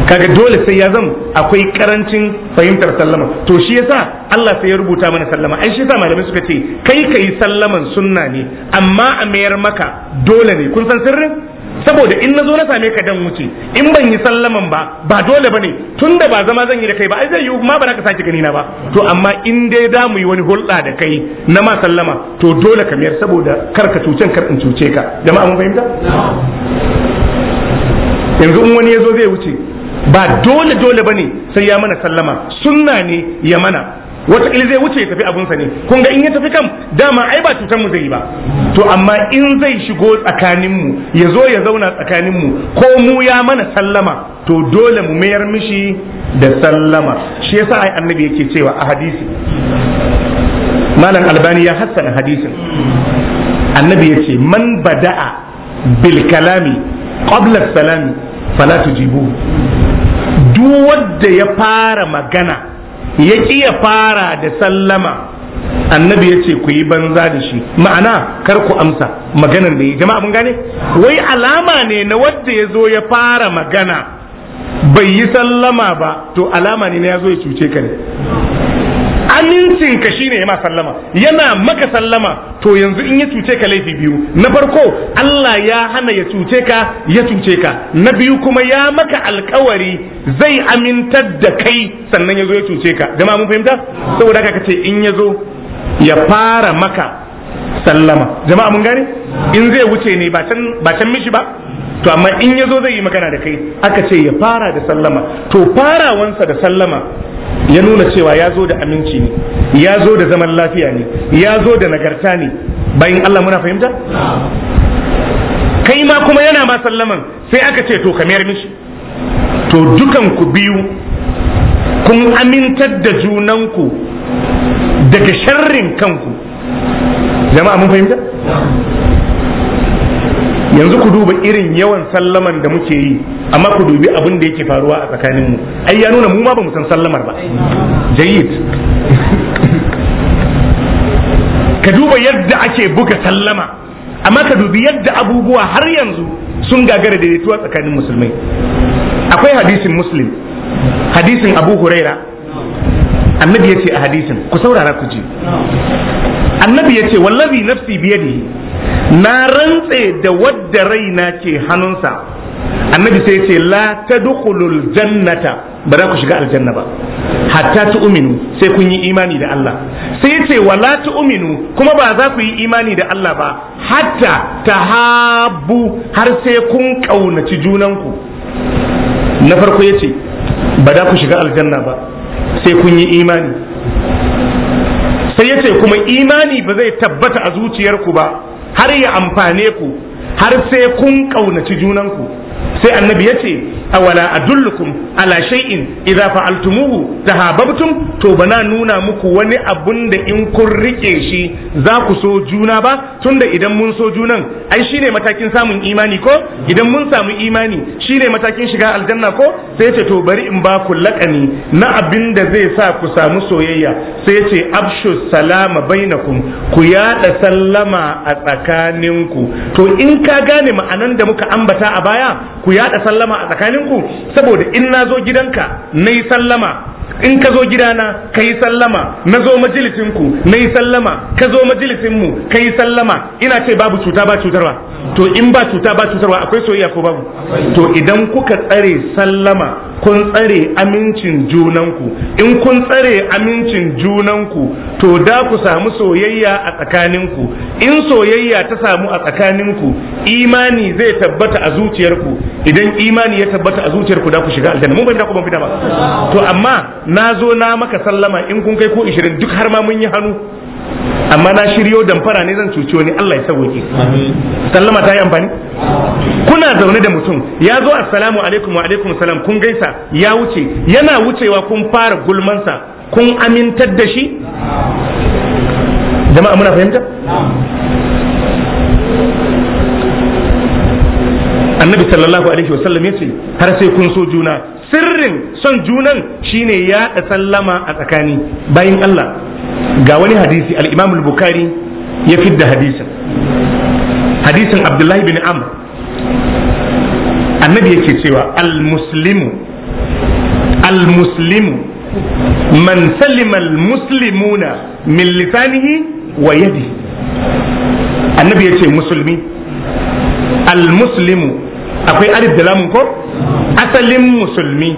kaga dole sai ya zama akwai karancin fahimtar sallama to shi yasa Allah sai ya rubuta mana sallama ai shi yasa malamai suka ce kai kai sallaman sunna ne amma a mayar maka dole ne kun san sirrin saboda in na zo na same ka dan wuce in ban yi sallaman ba ba dole bane tunda ba zama zan yi da kai ba ai zai yi ma ba za ka sake gani na ba to amma in dai da mu yi wani hulɗa da kai na ma sallama to dole ka mayar saboda kar ka cucen kar in cuce ka jama'a mun fahimta yanzu in wani ya zo zai wuce ba dole dole bane sai ya mana sallama sunna ne ya mana wataƙila zai wuce ya tafi abunsa ne kun ga in ya tafi kam dama ai ba cutar mu zai yi ba to amma in zai shigo tsakanin mu ya zo ya zauna tsakanin mu ko mu ya mana sallama to dole mu mayar mishi da sallama shi yasa ai annabi yake cewa a hadisi malam albani ya hassana hadisin annabi yace man bada'a bil kalami qabla salami fala tujibu duk wanda ya fara magana ya ya fara da sallama annabi ya ce ku yi banza da shi ma'ana kar ku amsa maganan da yi jama'a mun gane wai alama ne na wadda ya zo ya fara magana bai yi sallama ba to alama ne na ya zo ya cuce ka ne amincin ka shine ya ma sallama yana maka sallama to yanzu in ya cuce ka laifi biyu na farko Allah ya hana ya cuce ka ya cuce ka na biyu kuma ya maka alkawari zai amintar da kai sannan ya zo ya cuce ka jama'a mun fahimta saboda haka kace in ya zo ya fara maka sallama jama'a mun gane in zai wuce ne ba can ba can mishi ba to amma in ya zo zai yi magana da kai aka ce ya fara da sallama to farawansa da sallama ya nuna cewa ya zo da aminci ne ya zo da zaman lafiya ne ya zo da nagarta ne bayan Allah muna fahimta kai ma kuma yana ma sallaman sai aka ce to kamar mishi to dukan ku biyu kun amintar da junanku daga sharrin kanku jama'a mun fahimta yanzu ku duba irin yawan sallaman da muke yi amma ku dubi abin da yake faruwa a tsakaninmu ai ya nuna mu ma ba mu san sallamar ba jayyid ka duba yadda ake buga sallama amma ka dubi yadda abubuwa har yanzu sun gagara daidaituwa tsakanin musulmai akwai hadisin muslim hadisin abu huraira annabi ya ce a hadisin ku saurara ku ji annabi ya ce wallazi nafsi biyadihi na rantse da wadda raina ke hannunsa annabi sai ce la tadkhulul jannata ba za ku shiga aljanna ba hatta tu'minu sai kun yi imani da Allah sai ce wala tu'minu kuma ba za ku yi imani da Allah ba hatta tahabbu har sai kun kaunaci junanku na farko yace ba za ku shiga aljanna ba sai kun yi imani sai yace kuma imani ba zai tabbata a zuciyarku ba har ya amfane ku har sai kun ƙaunaci junanku sai annabi ya ce awala adullukum ala shay'in idza fa'altumuhu tahabbtum to bana nuna muku wani abun da in kun rike shi za ku so juna ba tunda idan mun so junan ai shine matakin samun imani ko idan mun samu imani shine matakin shiga aljanna ko sai ce to bari in ba ku lakani na abin da zai sa ku samu soyayya sai ce abshu salama bainakum ku yada sallama a tsakaninku to in ka gane ma'anan da muka ambata a baya ku yada sallama a tsakaninku saboda in na zo gidanka na yi sallama in ka zo gidana ka yi sallama na zo majalisinku na yi sallama ka zo majalisinmu ka yi sallama ina ce babu cuta ba cutarwa to in ba cuta ba cutarwa akwai soyayya ko babu to idan kuka tsare sallama kun tsare amincin junanku in kun tsare amincin junanku to da ku samu soyayya a tsakaninku in soyayya ta samu a tsakaninku imani zai tabbata a zuciyarku idan imani ya tabbata a zuciyarku da ku shiga aljanna mun bai da ku ban fita ba to amma na zo na maka sallama in kun kai ko 20 duk har ma mun yi hannu amma na shiryo damfara ne zan cuci wani Allah ya sauke sallama ta yi amfani kuna zaune da mutum ya zo assalamu alaikum wa alaikum salam kun gaisa ya wuce yana wucewa kun fara gulmansa kun amintar da shi jama'a muna fahimta annabi sallallahu alaihi wasallam ya ce har sai kun so juna sirrin son junan shine yaɗa sallama a tsakani bayan Allah ga wani hadisi al-Imam al-Bukhari ya fidda hadisin hadisin Abdullahi bin Amr annabi yake cewa al-muslimu al-muslimu man salima al-muslimuna min lisanihi wa yadihi annabi ya ce musulmi al-muslimu akwai alif da lamun ko asalin musulmi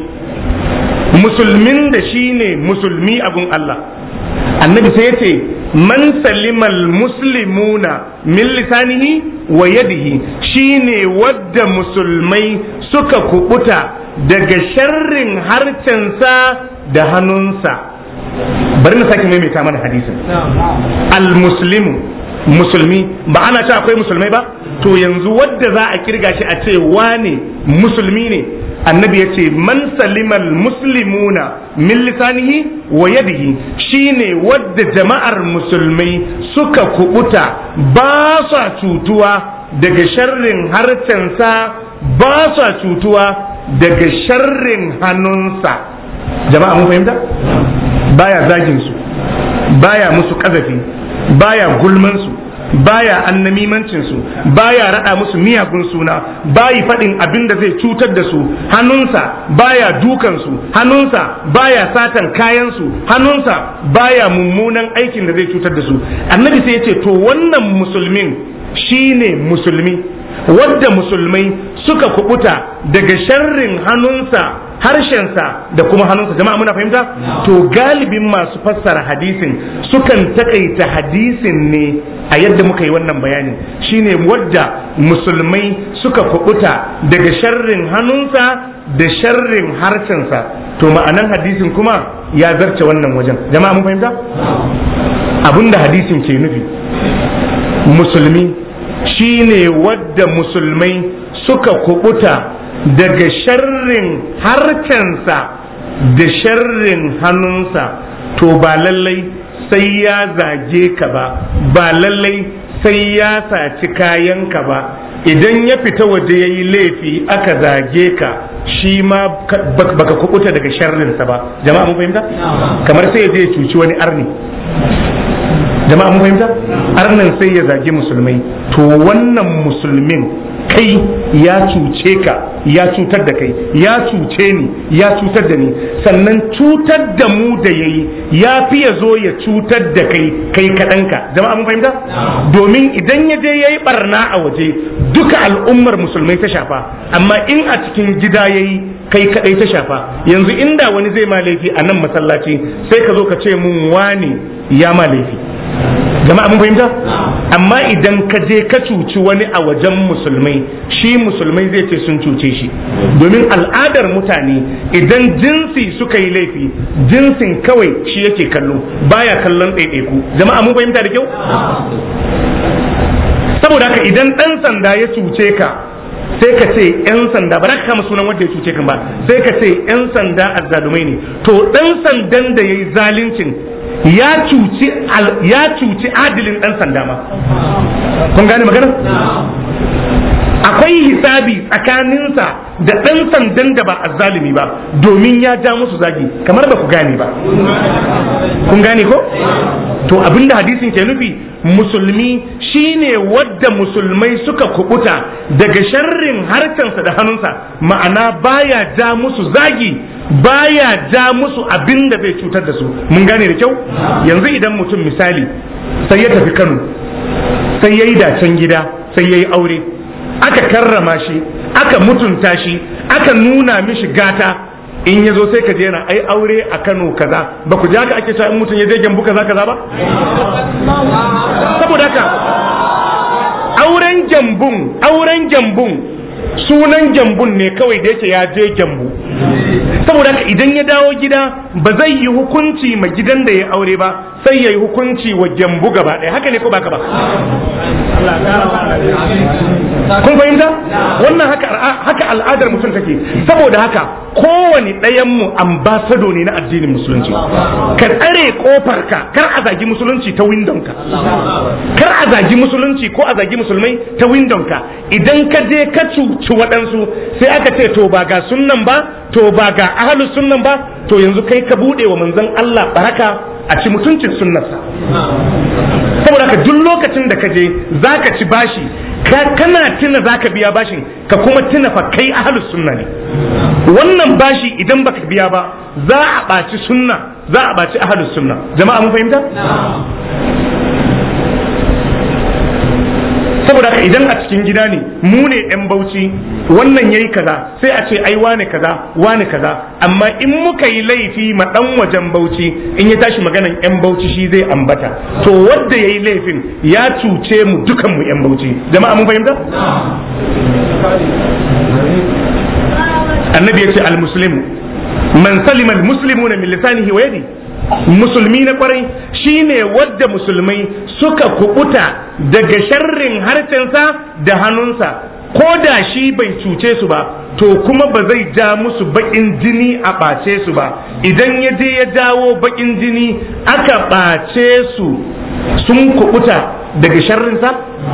musulmin da shi ne musulmi abun Allah annabi sai ya ce man salimal muslimuna min lisanihi wa yadihi shine wadda musulmai suka kubuta daga sharrin harcensa da hannunsa bari na sake maimaita mana hadisin al-muslimu musulmi ba ana ce akwai musulmai ba to yanzu wadda za a kirga shi a ce wane musulmi ne annabi ya ce man salimal muslimuna min lisanihi wa yadihi shine wadda jama'ar musulmai suka kubuta ba sa cutuwa daga sharrin harcensa ba sa cutuwa daga sharrin hannunsa jama'a mun fahimta baya zagin su baya musu kazafi baya gulman su baya annamimancin su baya rada musu miyagun suna bayi faɗin abin da zai cutar da su hannunsa baya dukan su hannunsa baya satan kayan su hannunsa baya mummunan aikin da zai cutar da su annabi sai ya ce to wannan musulmin shine musulmi wadda musulmai suka kubuta daga sharrin hannunsa harshensa da kuma hannunsa jama'a muna fahimta to galibin masu fassara hadisin sukan takaita hadisin ne a yadda muka yi wannan bayanin shine wadda musulmai suka kubuta daga sharrin hannunsa da sharrin harshensa to ma'anan hadisin kuma ya zarce wannan wajen jama'a mun fahimta abinda hadisin ke nufi musulmi shine wadda musulmai suka kubuta daga sharrin harcensa da sharrin hannunsa to ba lallai sai ya zage ka ba ba lallai sai ya saci kayanka ba idan ya fita waje ya yi laifi aka zage ka shi ma baka kubuta daga sharrinsa ba jama'a mun fahimta kamar sai ya je ya cuci wani arni jama'a mun fahimta arnan sai ya zagi musulmai to wannan musulmin kai ya cuce ka ya cutar da kai ya cuce ni ya cutar da ni sannan cutar da mu da yayi ya fi ya zo ya cutar da kai kai kaɗanka jama'a mun fahimta domin idan ya je yayi barna a waje duka al'ummar musulmai ta shafa amma in a cikin gida yayi kai kadai ta shafa yanzu inda wani zai ma laifi a nan masallaci sai ka zo ka ce mun wani ya ma laifi jama'a mun fahimta amma idan ka je ka cuci wani a wajen musulmai shi musulmai zai ce sun cuce shi domin al'adar mutane idan jinsi suka yi laifi jinsin kawai shi yake kallo baya kallon ɗaiɗaiku jama'a mun fahimta da kyau saboda haka idan ɗan sanda ya cuce ka sai ka ce 'yan sanda ba za ka kama sunan wanda ya cuce kan ba sai ka ce 'yan sanda azzalumai ne to ɗan sandan da ya yi zalincin ya cuci ya cuci adilin dan sanda ma kun gane magana akwai hisabi tsakaninsa da dan sandan da ba azzalimi ba domin ya ja musu zagi kamar ba ku gane ba kun gane ko to abinda hadisin ke nufi musulmi shine wadda musulmai suka kubuta daga sharrin harkansa da hannunsa ma'ana baya ja musu zagi baya ja musu abin da zai cutar da su mun gane da kyau yanzu idan mutum misali sai ya tafi kano sai ya yi dacen gida sai ya yi aure aka karrama shi aka mutunta shi aka nuna mishi gata in ya zo sai ka je yana ai aure a kano kaza ba ku ja ka ake cewa in mutum ya je gyambu kaza kaza ba saboda haka auren gyambun auren gyambun sunan gyambun ne kawai da yake ya je gyambu saboda haka idan ya dawo gida ba zai yi hukunci ma gidan da ya aure ba sai ya yi hukunci wa gyambu gaba ɗaya haka ne ko baka ba kun fahimta wannan haka haka al'adar mutum take saboda haka kowane ɗayan mu ambasado ne na addinin musulunci ka tsare kofar ka kar a zagi musulunci ta windon ka kar a zagi musulunci ko a zagi musulmai ta windon ka idan ka je ka cuci waɗansu sai aka ce to ba ga sunnan ba to ba ga ahlus sunnan ba to yanzu kai ka bude wa manzon Allah baraka a ci mutuncin sunnarsa saboda ka duk lokacin da ka je zaka ci bashi kana tuna zaka biya bashin ka kuma tuna fa kai ahlus sunna ne wannan bashi idan baka biya ba za a ɓaci sunna za a ɓaci ahlus sunna jama'a mun fahimta saboda haka idan a cikin gida ne mu ne yan bauchi wannan yayi kaza sai a ce ai wane kaza wane kaza amma in muka yi laifi ma dan wajen bauchi in ya tashi maganan yan bauchi shi zai ambata to wanda yayi laifin ya cuce mu dukan mu yan bauchi jama'a mun fahimta annabi yace al muslimu man salima al muslimuna min lisanihi wa yadi musulmi na kwarai shine wadda musulmai suka kubuta daga sharrin harcensa da hannunsa ko da shi bai cuce su ba to kuma ba zai ja musu bakin jini a ɓace su ba idan ya je ya jawo bakin jini aka ɓace su sun kubuta daga sharrinsa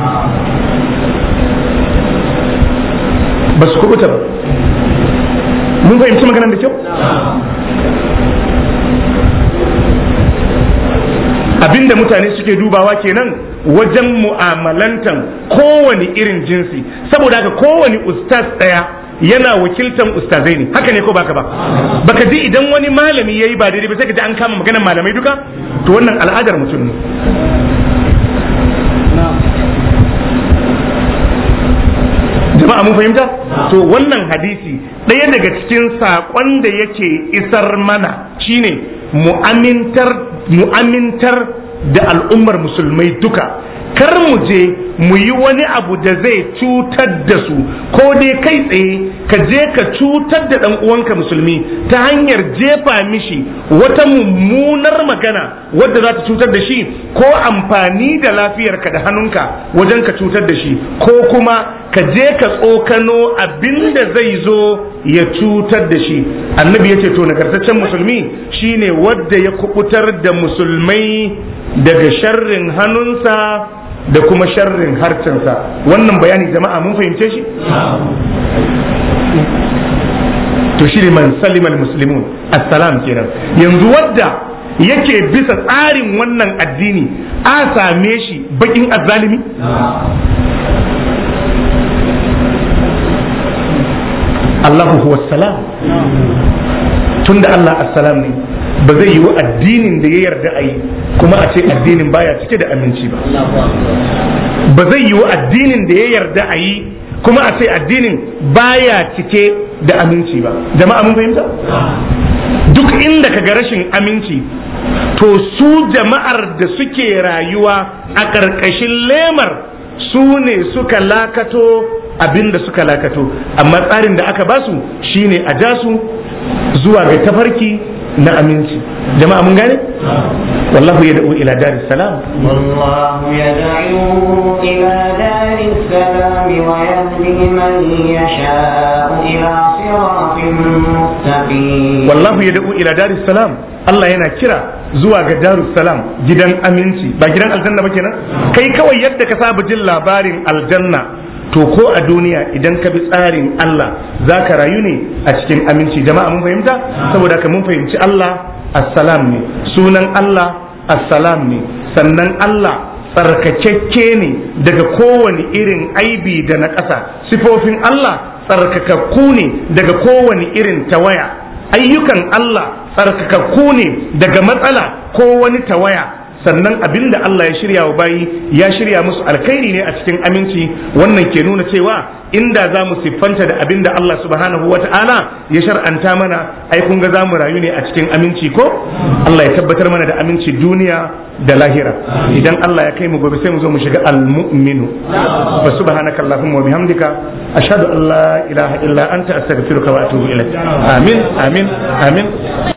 ba su kubuta ba mun fahimci maganar da kyau abinda mutane suke dubawa kenan wajen mu'amalantan kowane irin jinsi saboda haka kowane ustaz daya yana wakiltan ustazai ne haka ne ko baka ba baka ji idan wani malami yayi ba daidai ba sai ka ji an kama maganar malamai duka to wannan al'adar mutum ne jama'a mun fahimta to wannan hadisi ɗaya daga cikin saƙon da yake isar mana shine mu'amintar mu'amintar da al'ummar musulmai duka kar mu je mu yi wani abu da zai cutar da su ko dai kai tsaye ka je ka cutar da ɗan uwanka musulmi ta hanyar jefa mishi wata mummunar magana wadda za ta cutar da shi ko amfani da lafiyarka da hannunka wajen ka cutar da shi ko kuma ka je ka tsokano abin da zai zo ya cutar da shi annabi ya ce to nagartaccen musulmi shine wadda ya kubutar da musulmai daga sharrin hannunsa da kuma sharrin harcensa wannan bayani jama'a mun fahimce shi to shi ne man salimal muslimun assalam kenan yanzu wadda yake bisa tsarin wannan addini a same shi bakin azzalimi Allahu huwa salam tunda Allah assalam ne ba zai yi wa addinin da ya yarda a yi kuma a ce addinin baya cike da aminci ba ba zai yi wa addinin da ya yarda a yi kuma a ce addinin baya cike da aminci ba jama'a mun fahimta duk inda ka ga rashin aminci to su jama'ar da suke rayuwa a ƙarƙashin lemar su ne suka lakato abin da suka lakato amma tsarin da aka basu shine a ja su zuwa ga tafarki na aminci jama'a mun gane wallahu ya da'u ila daris salam والله يدعو إلى دار السلام ويهدي من يشاء إلى صراط مستقيم wallahu ya da'u ila daris salam Allah yana kira zuwa ga darus salam gidan aminci ba gidan aljanna ba kenan kai kawai yadda ka saba jin labarin aljanna to ko a duniya idan ka bi tsarin Allah za ka rayu ne a cikin aminci jama'a mun fahimta saboda ka mun fahimci Allah assalam ne sunan Allah assalam ne sannan Allah tsarkakakke ne daga kowane irin aibi da na ƙasa sifofin Allah tsarkakakku ne daga kowane irin tawaya ayyukan Allah tsarkakakku ne daga matsala ko wani tawaya sannan abin da Allah ya shirya wa bayi ya shirya musu alkhairi ne a cikin aminci wannan ke nuna cewa inda za mu siffanta da abin da Allah subhanahu wa ta'ala ya shar'anta mana ai kun ga za mu rayu ne a cikin aminci ko Allah ya tabbatar mana da aminci duniya da lahira idan Allah ya kai mu gobe sai mu zo mu shiga al-mu'minu fa subhanaka allahumma wa bihamdika ashhadu an la ilaha illa anta astaghfiruka wa atubu ilaik amin amin amin